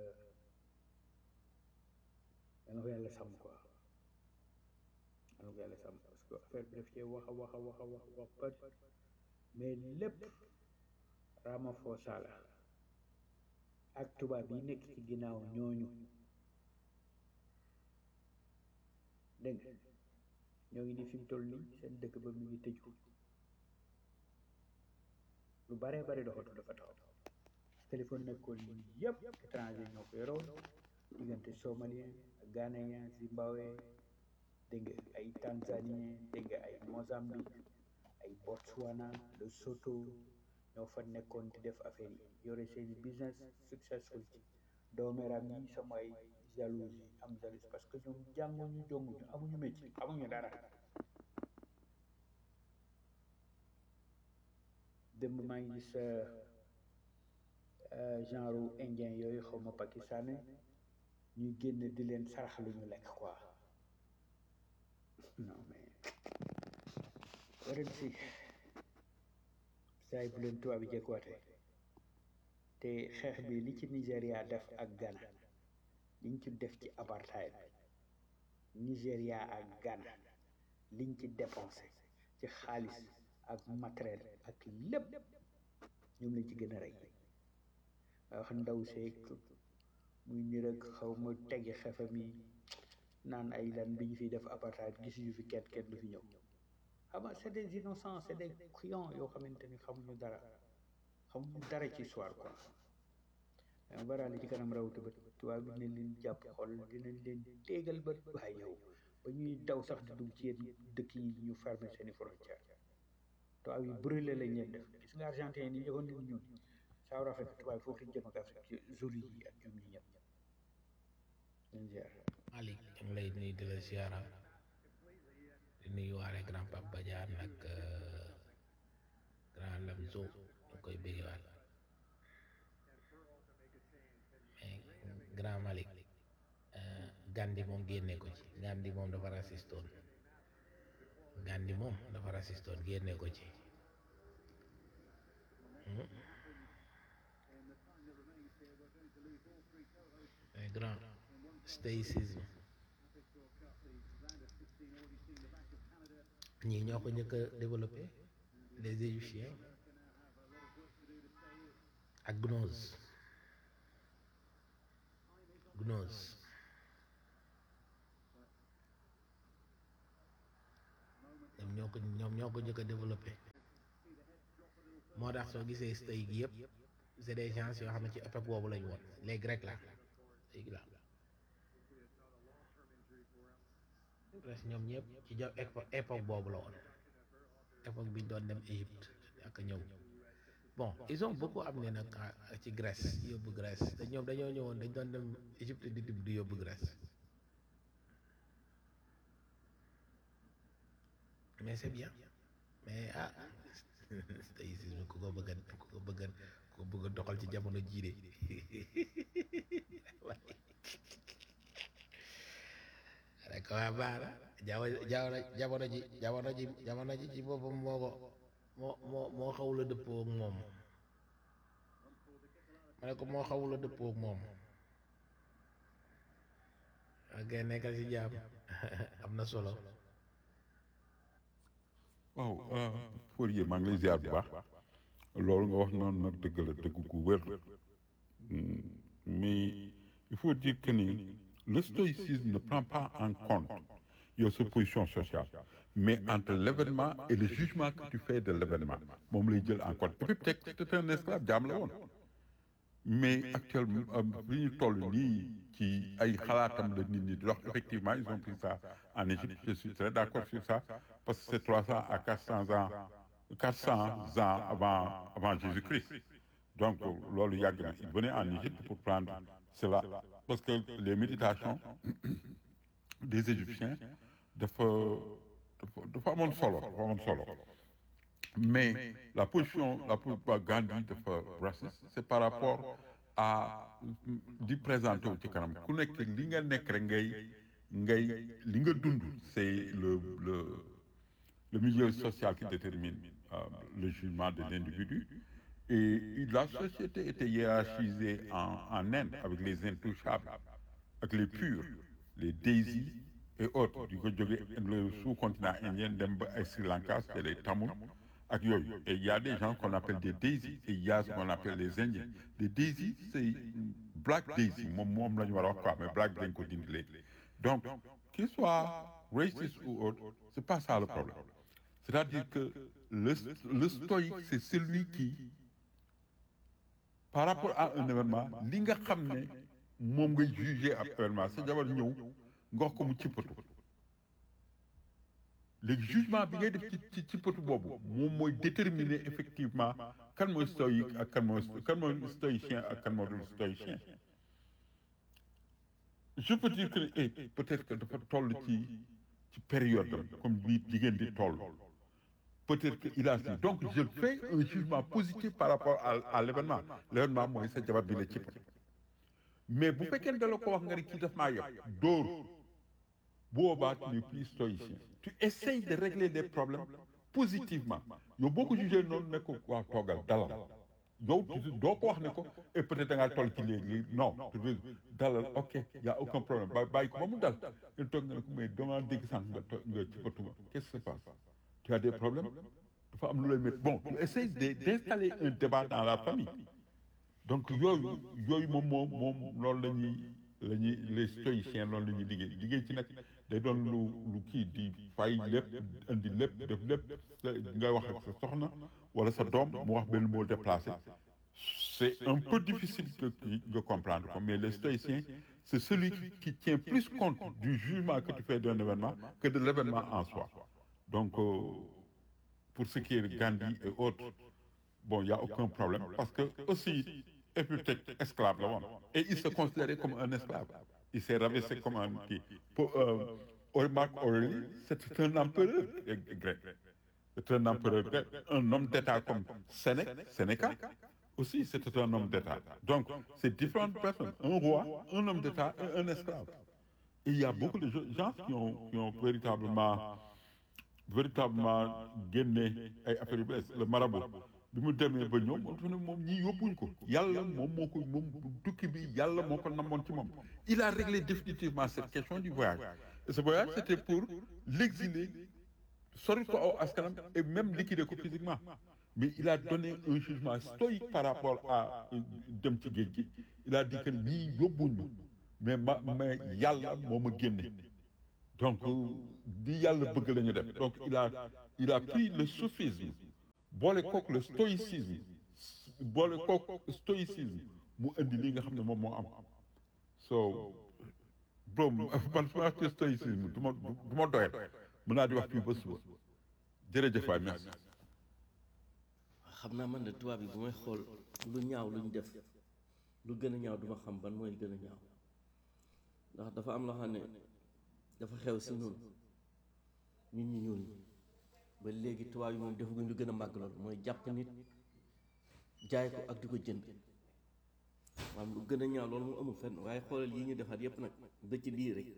yal na ko yàlla sàmm quoi yal na ko yàlla sàmm parce que affaire bi daf cee wax a wax a wax a wax wax ba mais lépp Ramaphosa la ak tubaab yi nekk ci ginnaaw ñooñu dégg nga ñoo ngi ni fi mu toll nii seen dëkk ba mu ngi tëju lu baree bari doxatu dafa taxaw téléphone nekkoon nii yëpp étranger ñoo ko yoroon diggante somalien ghanéen zimbabwe dégg nga ay tanzanien dégg nga ay mozambique ay botswana lesotho ñoo fa nekkoon di def affaire yi yore seeni business successful ci doomeram yi sama ay jalousie am jalousie parce que ñoom jànguñu jonguñu amuñu métier amuñu dara démb maa ngi gis genre indien yooyu xaw ma pakistanais ñuy génn di leen sarax lu ñu lekk quoi non mais ren si saa yi bu leen tubaab bi jekkuwaatee te xeex bi li ci Nigéria def ak Ghana liñ ci def ci apartheid Nigéria ak Ghana liñ ci dépensé ci xaalis ak matériel ak lépp ñoom lañ ci gën a rey wax ndaw seeg muy ni rek xaw ma tegi xefam yi naan ay lan bi ñu fiy def apartheid gisuñu fi kenn kenn du fi ñëw xam nga c'est des innocents c'est des clients yoo xamante ni xamuñu dara xamuñu dara ci histoire quoi mais baraale ci kanam rawatu bët tubaab bi dinañ leen jàpp xol dinañ leen téegal bët waaye yow ba ñuy daw sax di dugg ci yéen dëkk yi ñu fermer seeni frontière tubaab yi brûlé lañ leen def gis nga argentin yi ni joxoon nit ñun South Africa tubaab yi foofu lañ jëm ak Afrique ci zoli yi ak ñoom ñi ñëpp leen ziar Malick ñu ngi lay nuyu di la ziara di nuyu waale grand Pape Badiane ak grand Lamzo ñu koy bëggewaat mais grand Malick Gandhi moom génne ko ci Gandhi moom dafa racistoon Gandhi moom dafa racistoon génne ko ci mais grand stoïcisme ñii ñoo ko njëkk a développé les égyptiens ak gnose gnose ñoom ñoo ko ñoom ñoo ko njëkk a développé moo tax soo gisee stay gi yëpp c'est des gens yoo xam ne ci époque boobu lañ woon les grecs là léegi là presque ñoom ñëpp ci jo épo- époque boobu la woon époque bi ñu doon dem Égypte ak a ñëw bon ils ont beaucoup amené nag à- ci Grèce yóbbu Grèce te ñoom dañoo ñëwoon dañ doon dem Égypte di tibb di yóbbu Grèce mais c'est bien mais ah stoïcisme ku ko bëgg a ku ko bëgg a ku ko bëgg a doxal ci jamono jii de rek waa baara jaw jaw jamono ji jamono ji jamono ji ci boppam moo ko moo moo moo xawula dëppoo ak moom ma ne ko moo xawula dëppoo ak moom ok nekkal ci jaam am na solo waaw Fourier maa ngi lay ziar bu baax loolu nga wax noonu nag dëgg la dëgg gu wér Hmm, mais il faut dire que ni le stoïcisme ne prend pas en compte yow sa position sociale mais entre l'événement et le jugement que tu fais de l'événement moom lay jël en compte et puis peut-être c'était un esclave jaam la woon mais actuellement li ñu toll nii ci ay xalaatam la nit ñi di wax effectivement ils ont pris ça en Égypte je suis très d'accord sur ça parce que c'est 300 à 400 ans 400 ans avant avant Jésus-Christ donc loolu yàgg na il venait en Égypte pour prendre cela parce que les méditations des Égyptiens dafa dafa dafa amoon solo dafa amoon solo mais la position la position Gandhi dafa raciste c'est par rapport à di présenter wu ci kanam ku nekk li nga nekk rek ngay ngay li nga dund c'est le le le milieu social qui détermine euh, le jugement de l'individu et la société était hiérarchisée en en Inde avec les intouchables ak les purs les désis et autres di ko jóge le sous-continent indien dem ba ay Sri Lanka c'est les Tamouls ak yooyu et il y a des gens qu'on appelle des désis et il y a ce qu'on appelle les indiens les désis c'est black daisy moom moom la ñu war a wax quoi mais black dañ ko dindi léegi donc qu'il soit raciste ou autre c'est pas ça le problème c'est-à-dire que le le stoïque c'est celui qui par rapport à un événement li nga xam ne moom ngay juger ab événement sa jabar ñëw nga wax ko mu cippatu léegi jugement bi ngay def ci ci cippatu boobu moom mooy déterminer effectivement kan mooy stoïque ak kan mooy kan mooy stoïcien ak kan moo dul stoïcien je peux dire que eh peut-être que dafa toll ci ci période am comme bii jigéen di toll peut-être que il a si donc je fais un jugement positif par rapport à à l'événement l'événement mooy sa jabar bi la cippatu mais bu fekkee da la ko wax nga ne kii daf maa yëpp dóor boobaa tu n'es plus stoïcien tu essayes de régler des problèmes positivement yow boo ko jugee noonu ne ko waa toogal dalal yow doo ko wax ne ko et peut-être da ngaa toll ci léegi non dalal ok y a aucun problème ba bàyyi ko ba mu dal nga toog nga ne ko mais dama dégg sànq nga to nga ci batuma qu'est-ce qui se passe tu as des problèmes dafa am lu lay métti bon tu essayes de d'installer un débat dans la famille donc yooyu yooyu moom moom moom loolu la ñuy la ñuy les stoïciens loolu la ñuy liggéey liggéey ci nag day doon lu lu kii di fay lépp indi lépp def lépp nga wax ak sa soxna wala sa doom mu wax benn mot déplacé c'est un peu difficile que de comprendre ko mais les stoïciens c'est celui qui, qui tient plus compte du jugement que tu fais d'un événement que de l'événement en soi donc euh, pour ce qui est de Gandhi et autres bon il y a aucun problème parce que aussi Épictète esclave la woon et il se considérait comme un esclave il s'est rabaissé comme un kii pour Marc Aurèle c'était un empereur grec c'était un empereur grec un homme d'État comme Sénèque Sénéca aussi c'était un homme d'État donc c'est différentes personnes un roi un homme d'État et un esclave et il y a beaucoup de gens qui ont qui ont véritablement véritablement génne ay affaires yu bees le marabout bi mu demee ba ñëw moom dafa ne moom ñii yóbbuñ ko yàlla moom moo ko moom tukki bi yàlla moo ko namoon ci moom il a réglé définitivement cette question du voyage et ce voyage c'était pour l'exiler sori ko aw askanam et même liquider ko physiquement mais il a donné un jugement stoïque par rapport à dem ci géej gi il a dit que lii yóbbuñu mais ma mais yàlla moo ma génne donc di yàlla bëgg la ñu def donc il a il a pris le sophisme boole kook le stoïcisme boole kook stoïcisme mu indi li nga xam ne moom moo am so bro man su ma waxee stoïcisme du ma du ma doyal mën naa di wax fii ba suba jërëjëf waay merci xam naa man de tubaab yi bu may xool lu ñaaw lu ñu def lu gën a ñaaw duma xam ban mooy gën a ñaaw ndax dafa am loo xam ne dafa xew si ñun ñun ñu ñuul ñi ba léegi tubaab yi moom defaguñ lu gën a màgg loolu mooy jàpp nit jaay ko ak di ko jënd maanaam lu gën a ñaaw loolu mu amul fenn waaye xoolal yi ñu defar yépp nag ba ci lii rek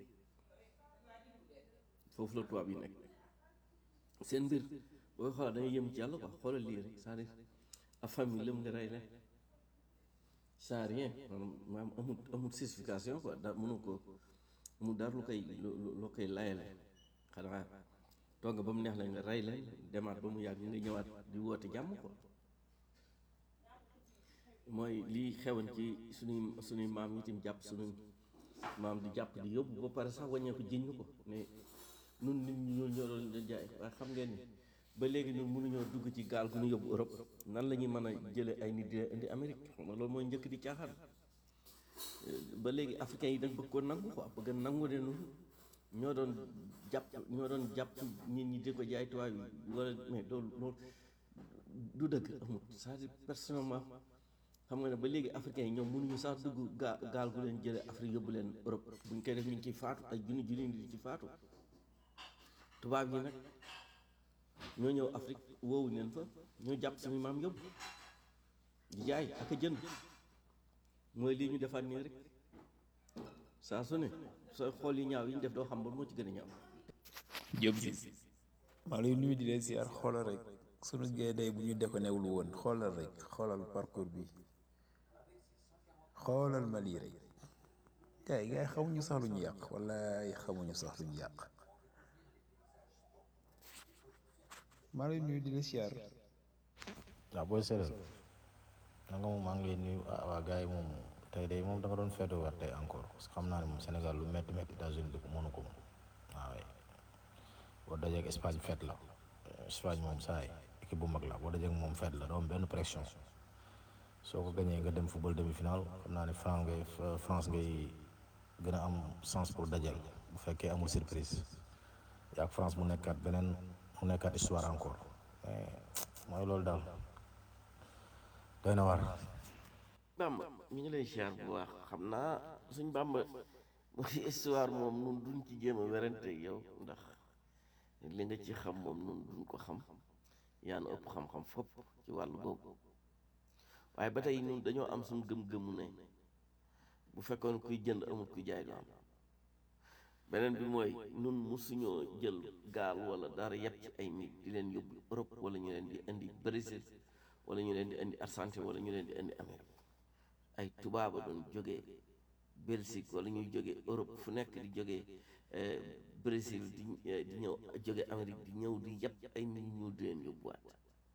foofu la tubaab yi nekk seen mbir booy xoolal dañuy yëm ci yàlla quoi xoolal lii rek c'est-à-dire a famille lëm nga rey leen sans rien maanaam amul amul justification quoi da mënu ko mu dara lu koy lu koy layale xanaa toog nga ba mu neex la nga rey leen demaat ba mu yàgg nga ñëwaat di woote jàmm quoi mooy lii xewoon ci suñuy suñuy maam yi itam jàpp suñuy maam di jàpp di yóbbu ba pare sax wàññeeku jiñ ñu ko ne nun nit ñi ñoo ñoo doon leen jaay waaye xam ngeen ni ba léegi ñun mënuñoo dugg ci gaal gu ñu yóbbu Europe nan la ñuy mën a jëlee ay nit di indi Amérique xam nga loolu mooy njëkk di caaxaan ba léegi africains yi dañ bëgg ko nangu quoi bëgg nangu ne nun ñoo doon jàpp ñoo doon jàpp nit ñi di ko jaay tubaab yi wala mais loolu loolu du dëgg amul c'est-à-dire personnellement xam nga ne ba léegi africains yi ñoom mënuñu sax dugg gaa gaal gu leen jëlee Afrique yóbbu leen Europe buñ koy def ñu ngi ciy faatu ay junni junni di ci faatu tubaab yi nag ñoo ñëw Afrique woowu leen fa ñoo jàpp suñu maam yóbbu di jaay ak a jënd mooy lii ñu defaat nii rek saa su ne sooy xool yi ñaaw yi ñu def doo xam ba moo ci gën a ñaaw. Diop si maa lay nuyu di leen siyaar xoolal rek sunu gaynde bu ñu defanewul woon xoolal rek xoolal parcours bi xoolal ma lii rek gars yi gars yi xamuñu sax lu ñu yàq wallaay xamuñu sax lu ñu yàq maa lay nuyu di la siyaar waaw booy séeréer na nga moom maa ngi lay nuyu ah waa gars yi moom tey day moom da nga doon feetu weer tey encore parce que xam naa ne moom Sénégal lu métti métti États-Unis bi mënu ko moom waaw boo dajee ak Espagne feet la Espagne moom saay équipe bu mag la boo dajee ak moom feet la doo am benn pression soo ko gañee nga dem football demi-finale xam naa ne France ngay France ngay gën a am chance pour dajeel bu fekkee amul surprise yaa ak France mu nekkaat beneen mu nekkaat histoire encore mais mooy loolu daal doy na war Bamba ñu ngi lay siyaar bu baax xam naa suñ Bamba mooy histoire moom nun duñ ci jéem a werante yow ndax li nga ci xam moom nun duñ ko xam yaa na ëpp xam-xam fopp ci wàllu boobu waaye ba tey ñun dañoo am suñ gëm-gëmu ne bu fekkoon kuy jënd amul kuy jaay du am beneen bi mooy nun musuñoo jël gaal wala dara yépp ci ay nit di leen yóbbu Europe wala ñu leen di indi Brésil wala ñu leen di indi Argentine wala ñu leen di indi Amérique ay tubaaba doon jógee Belgique wala ñuy jógee Europe fu nekk di jógee Brésil di di ñëw jóge Amérique di ñëw di yépp ay nit ñu di leen yóbbuwaat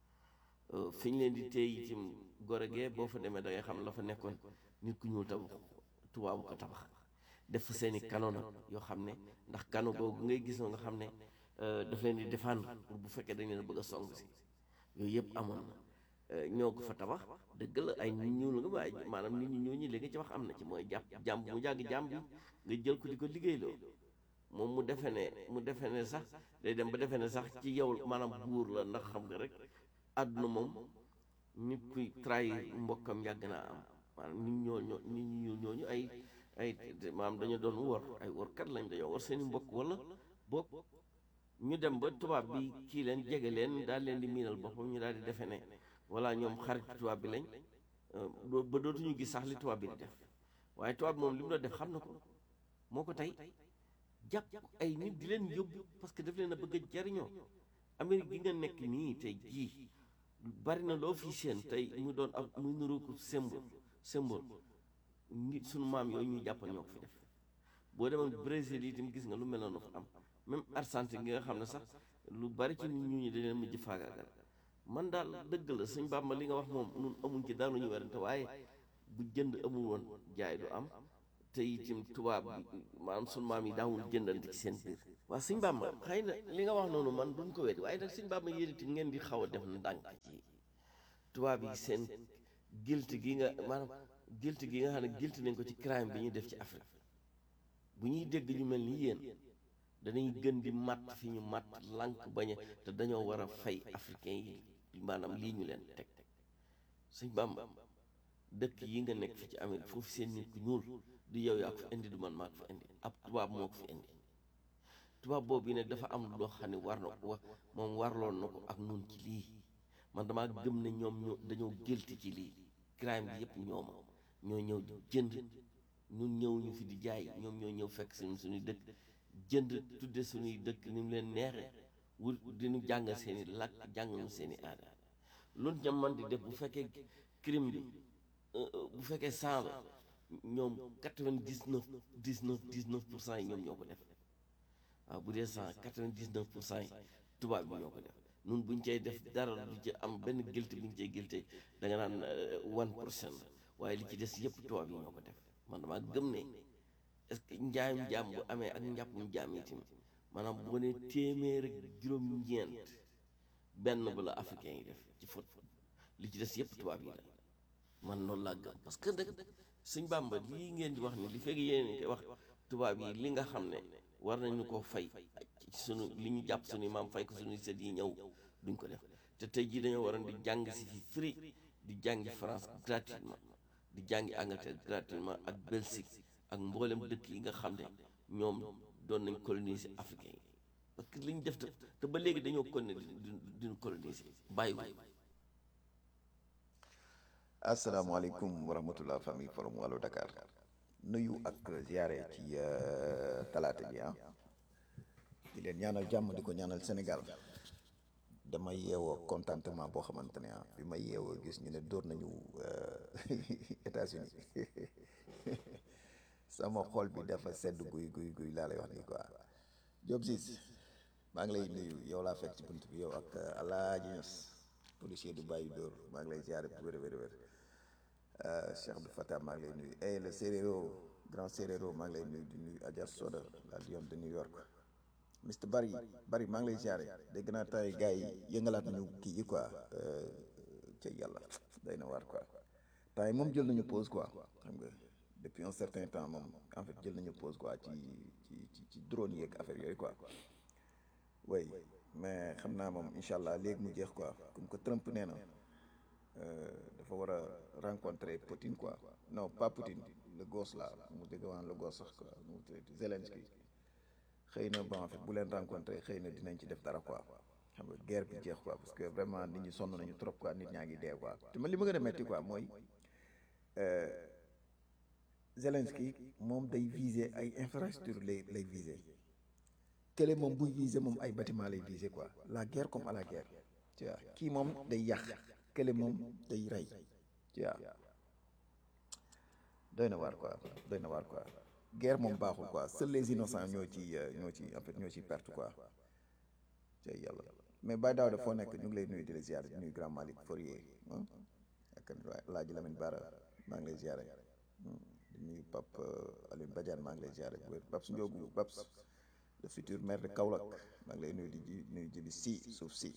fi ñu leen di téye itam gore gee boo fa demee da ngay xam la fa nekkoon nit ku ñuul tabax tubaabu ko tabax def fa seeni kano nag yoo xam ne ndax kano googu ngay gis nga xam ne daf leen di défendre pour bu fekkee dañ leen bëgg a song si yooyu yëpp amoon na ñoo ko fa tabax dëgg la ay nit ñuul nga waaye maanaam nit ñu ñuul ñi li nga ci wax am na ci mooy jàpp jàmm mu jàgg jàmm bi nga jël ko di ko liggéeyloo moom mu defe ne mu defe ne sax day dem ba defe ne sax ci yow maanaam buur la ndax xam nga rek àdduna moom nit kuy trahir mbokkam yàgg naa am maanaam nit ñoo ñoo nit ñu ñooñu ay ay maanaam dañu doon wor ay workat lañ dañoo war seeni mbokk wala bokk ñu dem ba tubaab bi kii leen jege leen daal leen di miinal boppam ñu daal di defe ne walla ñoom xarit tubaab bi lañ ba dootuñu gis sax li tubaab bi di def waaye tubaab bi moom li mu doon def xam na ko moo ko tey jàpp ay nit di leen yóbbu parce que daf leen a bëgg a jariñoo Amérique gi nga nekk nii tey jii bari na loo fi seen tey mu doon ab muy nuru ko symbole symbole nit sunu maam yooyu ñuy jàppal ñoo ko fi def boo demoon Brésil yi itam gis nga lu mel noonu fa am même Argentine gi nga xam ne sax lu bari ci nit ñu ñi dañ leen mujj faagaagal man daal dëgg la sëñ Bàmba li nga wax moom nun amuñ ci daal lu ñu werante waaye bu jënd amul woon jaay du am te itam tubaab bi maanaam sunu maam yi daawul jëndante ci seen biir waa sëñ Bàmba xëy na li nga wax noonu man duñ ko weddi waaye nag sëñ Bàmba yéen itam ngeen di xaw a def ndànk ci tubaab yi seen guilt gi nga maanaam guilt gi nga xam ne guilt nañ ko ci crime bi ñu def ci Afrique bu ñuy dégg ñu mel ni yéen danañ gën di matt fi ñu matt lànk bañ a te dañoo war a fay africain yi maanaam lii ñu leen teg sëñ Bàmba dëkk yi nga nekk fi ci Amérique foofu seen nit ku ñuul du yow yaa ko fi indi du man maa ko fi indi ab tubaab moo ko fi indi tubaab boobu yi nag dafa am loo xam ne war na ko moom warloon na ko ak nun ci lii man damaa gëm ne ñoom ñoo dañoo gëlti ci lii crime bi yëpp ñooma ñoo ñëw di jënd ñun ñëw ñu fi di jaay ñoom ñoo ñëw fekk suñu suñuy dëkk jënd tudde suñuy dëkk ni mu leen neexee wut diñu jàngal seeni làkk jàngal seeni aada loolu ñam man di def bu fekkee crime bi bu fekkee cent la ñoom quatre-vingt-dix-neuf dix-neuf dix-neuf pour cent yi ñoom ñoo ko def waaw bu dee cent quatre-vingt-dix-neuf pour cent yi tubaab bi ñoo ko def nun buñ cay def dara du ci am benn guilt buñ cay guilté da nga naan one pour cent la waaye li ci des yëpp tubaab yi ñoo ko def man damaa gëm ne est-ce que njaayum jaam bu amee ak njàppum jaam yi tamit maanaam boo ne téeméer ak juróom-ñeent benn ba la africain yi def ci fot li ci des yëpp tubaab yi la man noonu laa gëm parce que nag suñ bàmba lii ngeen di wax ni li fekk yéen koy wax tubaab yi li nga xam ne war nañu ko fay ci sunu li ñu jàpp suñu maam fay ko suñuy sët yi ñëw duñ ko def te tey jii dañoo waroon di jàng si fi free di jàngi France gratuitement di jàngi Angleterre gratuitement ak Belgique ak mboolem dëkk yi nga xam ne ñoom doon nañ coloniser africain yi parce que li ñu def te ba léegi dañoo konne di diñu coloniser bàyyiwuñ asalaamaaleykum wa rahmatullah famille forum wàllu Dakar nuyu ak ziare ci talaata ji ah di leen ñaanal jàmm di ko ñaanal Sénégal dama yeewoo contentement boo xamante ne ah bi ma yeewoo gis ñu ne dóor nañu États-Unis sama xol bi dafa sedd guy guy guy laa lay wax nii quoi Diop Ciss maa ngi lay nuyu yow laa fekk ci bunt bi yow ak Alaaji Ñas policier du bàyyi dóor maa ngi lay ziare bu wér wér wér Cheikh Abdou Fatah maa ngi lay nuyu eh le Séréro grand Séréro maa ngi lay nuyu di nuyu Adja Soda la Lion de New York Mr Bari Bari maa ngi lay ziare dégg naa tay gars yi yëngalaat nañu kii yi quoi ca yàlla day na waar quoi temps yi moom jël nañu pause quoi xam nga depuis un certain temps moom en fait jël nañu pause quoi ci ci ci ci drone yeeg affaire yooyu quoi oui mais xam naa moom incha allah léegi mu jeex quoi comme que Trump nee na dafa war a rencontrer Poutine quoi non pas Poutine le gosse là mu dégg waan le gosse sax quoi mu tuddati Zelensky xëy na bon en fait bu leen rencontrer xëy na dinañ ci def dara quoi xam nga guerre bi jeex quoi parce que vraiment nit ñi sonn nañu trop quoi nit ñaa ngi dee quoi te man li ma gën a metti quoi mooy Zelensky moom day viser ay infrastructure lay lay viser kële moom buy viser moom ay bâtiment lay viser quoi la guerre comme à la guerre tu vois kii moom day yàq kële moom day rey tu vois doy na waar quoi doy na waar quoi guerre moom baaxul quoi seuls les innocents ñoo ci ñoo ci en fait ñoo ci perte quoi tey yàlla mais Baye Daouda foo nekk ñu ngi lay nuyu di la ziar di nuyu grand Malick Fourier ak Laaji Lamine Bara maa ngi lay ziare di nuyu Pape Alioune Badiane maa ngi lay ziare bu wér Babs Ndiogu Babs le futur maire de Kaolack maa ngi lay nuyu di ji nuyu jibi si suuf si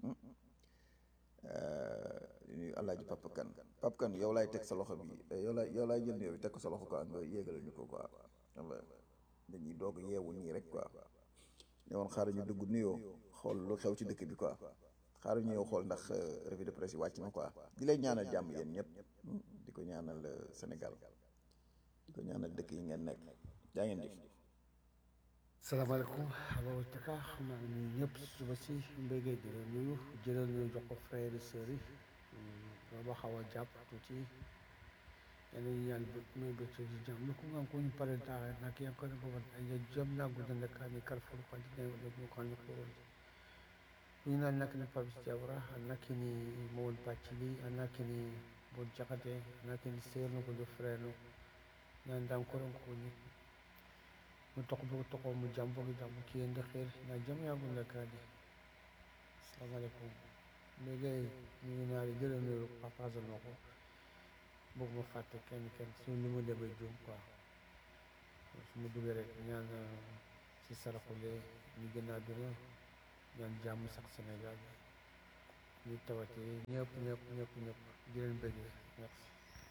di nuyu Alaaji Papa Kan Papa Kan yow laay teg sa loxo bi yow laay yow laay jël nuyoo bi teg ko sa loxo quoi nga yéegal ñu ko quoi xam nga dañuy doog yeewu nii rek quoi ne woon xaaral ñu dugg nuyoo xool lu xew ci dëkk bi quoi xaaral ñu ñëw xool ndax revue de presse yi wàcc na quoi di lay ñaanal jàmm yéen ñëpp di ko ñaanal Sénégal di ko ñaanal dëkk yi ngeen nekk jaa ngeen jëf salaamaaleykum Ababacar Taka maa ngi nuyu ñëpp suba si mbéygee di leen nuyu jëlal nuyu jox ko frère et sœur yi ba xaw a jàpp tuuti yéen ñi ñaan muy bëgg ci jàmm ko ngam ko ñu pare taa nak ya ko ko ay ya jëm na gu den ka ni kar fu ko di ne ko ko ni ko ni na nak ni pabis jawra nak ni mo won pacili nak ni bon jakate nak ni sœur no ko do frère no nan dam ko ko ni mu toq bu toqoo mu jàmm boog jàmm ki yéen di xeer na jàmm yaa ngi nekk di asalaamaaleykum mais gars yi ñu ngi naa di jëlee nuyu partage ma ko bëgg ma fàtte kenn kenn suñu li mu demee juum quoi su ma duggee rek ñaan si saraxule ñu gën a àdduna ñaan jàmm sax Sénégal ñu tawati ñëpp ñëpp ñëpp ñëpp di leen bëggee merci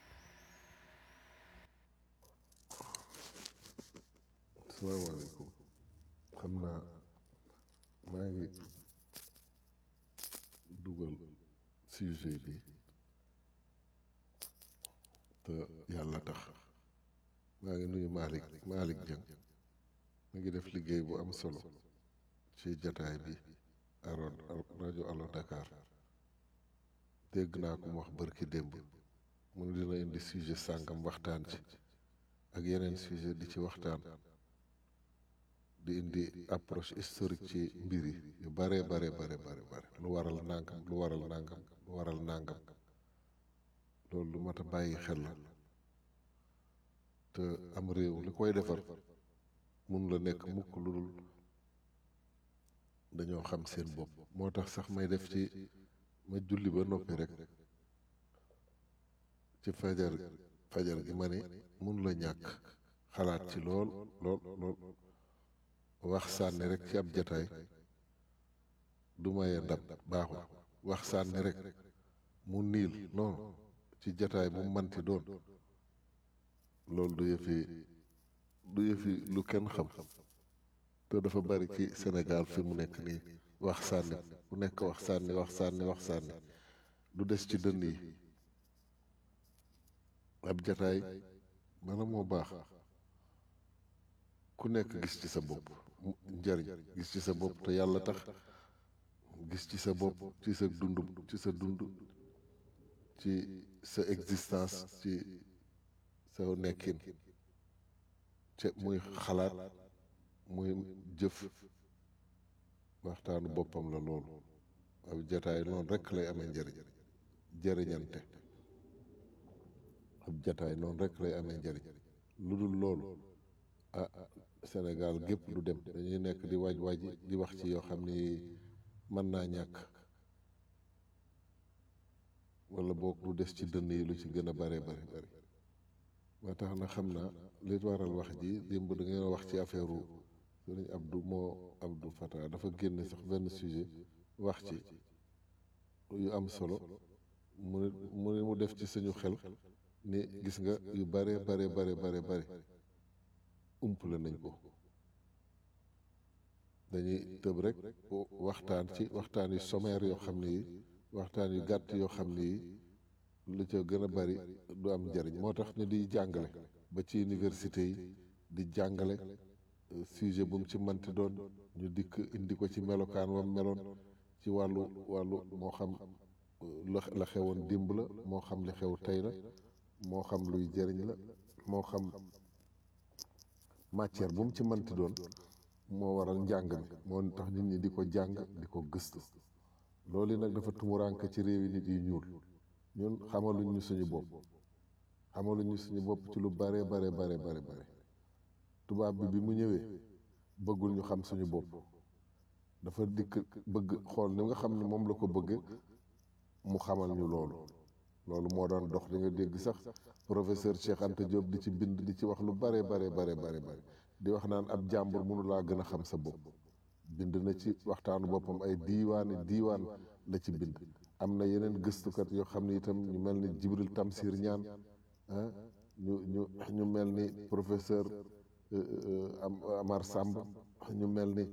salaamaaleykum xam naa maa ngi dugal sujet bi te yàlla tax maa ngi nuyu Malick Malick Dieng mu ngi def liggéey bu am solo ci jataay bi aro rajo Allo Dakar dégg naa ko mu wax bërki démb mu ne dina indi sujet sàngam waxtaan ci ak yeneen sujet di ci waxtaan di indi approche historique ci mbir yi yu bare bare bare bare bare lu waral nangam lu waral nangam lu waral nangam loolu lu mat a bàyyi xel la te am réew li koy defar mun la nekk mukk lu dul dañoo xam seen bopp moo tax sax may def ci ma julli ba noppi rek ci fajar fajar gi ma ne mun la ñàkk xalaat ci lool lool lool wax sànni rek ci ab jataay du maye ndab baaxul wax sànni rek mu niil non ci jataay bu manti doon loolu du yëfi du yëfi lu kenn xam te dafa bari ci Sénégal fi mu nekk nii wax sànni ku nekk wax sànni wax sànni wax sànni du des ci dënn yi ab jataay bala moo baax ku nekk gis ci sa bopp njariñ gis ci sa bopp te yàlla tax gis ci sa bopp ci sa dund ci sa dund ci sa existence ci sa nekkin te muy xalaat muy jëf waxtaanu boppam la loolu ab jataay noonu rekk lay amee njariñ jëriñante ab jataay noonu rekk lay amee njariñ lu dul loolu ah Sénégal gépp du dem dañuy nekk di waaj waaj di wax ci yoo xam ni mën naa ñàkk wala boog lu des ci dënn yi lu ci gën a bare bare bare ba tax na xam naa li waral wax ji démb da ngeen wax ci affaire sëriñ Abdou moo Abdou Fata dafa génne sax benn sujet wax ci yu am solo mu ne mu ne mu def ci suñu xel ni gis nga yu bare bare bare bare bare umpale nañ ko dañuy tëb rek waxtaan ci waxtaan yu sommaire yoo xam ne yi waxtaan yu gàtt yoo xam ne yi lu ca gën a bari du am njariñ moo tax ñu di jàngale ba ci université yi di jàngale sujet bu mu ci manti doon ñu dikk indi ko ci melokaan wam meloon ci wàllu wàllu moo xam la xewoon démb la moo xam li xew tey la moo xam luy jëriñ la moo xam matière bu mu ci manti doon moo waral njàng mi moo tax nit ñi di ko jàng di ko gëstu loolu nag dafa tumuraanke ci réewi nit yu ñuul ñun xamaluñ ñu suñu bopp xamaluñ ñu suñu bopp ci lu bare bare bare bare bare tubaab bi bi mu ñëwee bëggul ñu xam suñu bopp dafa dikk bëgg xool ni nga xam ne moom la ko bëgg mu xamal ñu loolu loolu moo doon dox di nga dégg sax professeur Cheikh Anta Diop di ci bind di ci wax lu bare bare bare bare bare di wax naan ab jàmbur mënu laa gën a xam sa bopp bind na ci waxtaanu boppam ay diiwaani diiwaan la ci bind am na yeneen gëstukat yoo xam ne itam ñu mel ni Jibril Tamsir ñaan ah ñu ñu ñu mel ni professeur Amar Samb ñu mel ni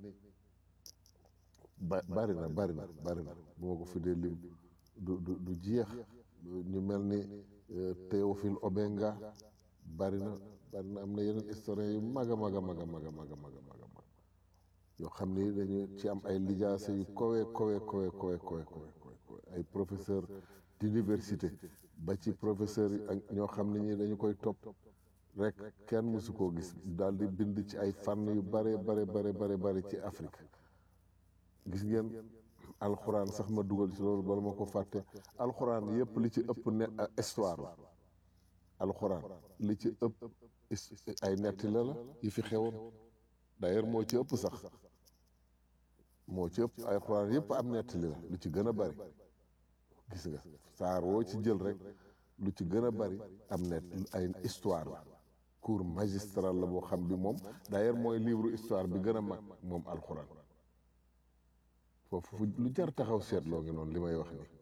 ba bari na bari na bari na bu ma ko fi dee lim du du du jeex ñu mel ni Théophile Obenga bari na bari na am na yeneen historien yu mag a mag a mag a mag a mag a mag a mag a mag yoo xam ni dañu ci am ay lijaase yu kowe kowe kowe kowe kowe kowe ay professeur d'université ba ci professeur yi ak ñoo xam ne ñi dañu koy topp rek kenn mësu koo gis daal di bind ci ay fànn yu bare bare bare bare bare ci Afrique gis ngeen alxuraan sax ma dugal ci loolu bala ma ko fàtte alxuraan yépp li ci ëpp ne histoire la alxuraan li ci ëpp ay netti la la yi fi xewoon d'ailleurs moo ci ëpp sax moo ci ëpp alxuraan yépp am nettali la lu ci gën a bari gis nga saar woo ci jël rek lu ci gën a bari am net ay histoire la cours magistral la boo xam bi moom d'ailleurs mooy livre histoire bi gën a mag moom alxuraan foofu fu lu jar taxaw seetloo ngi noonu li may wax ni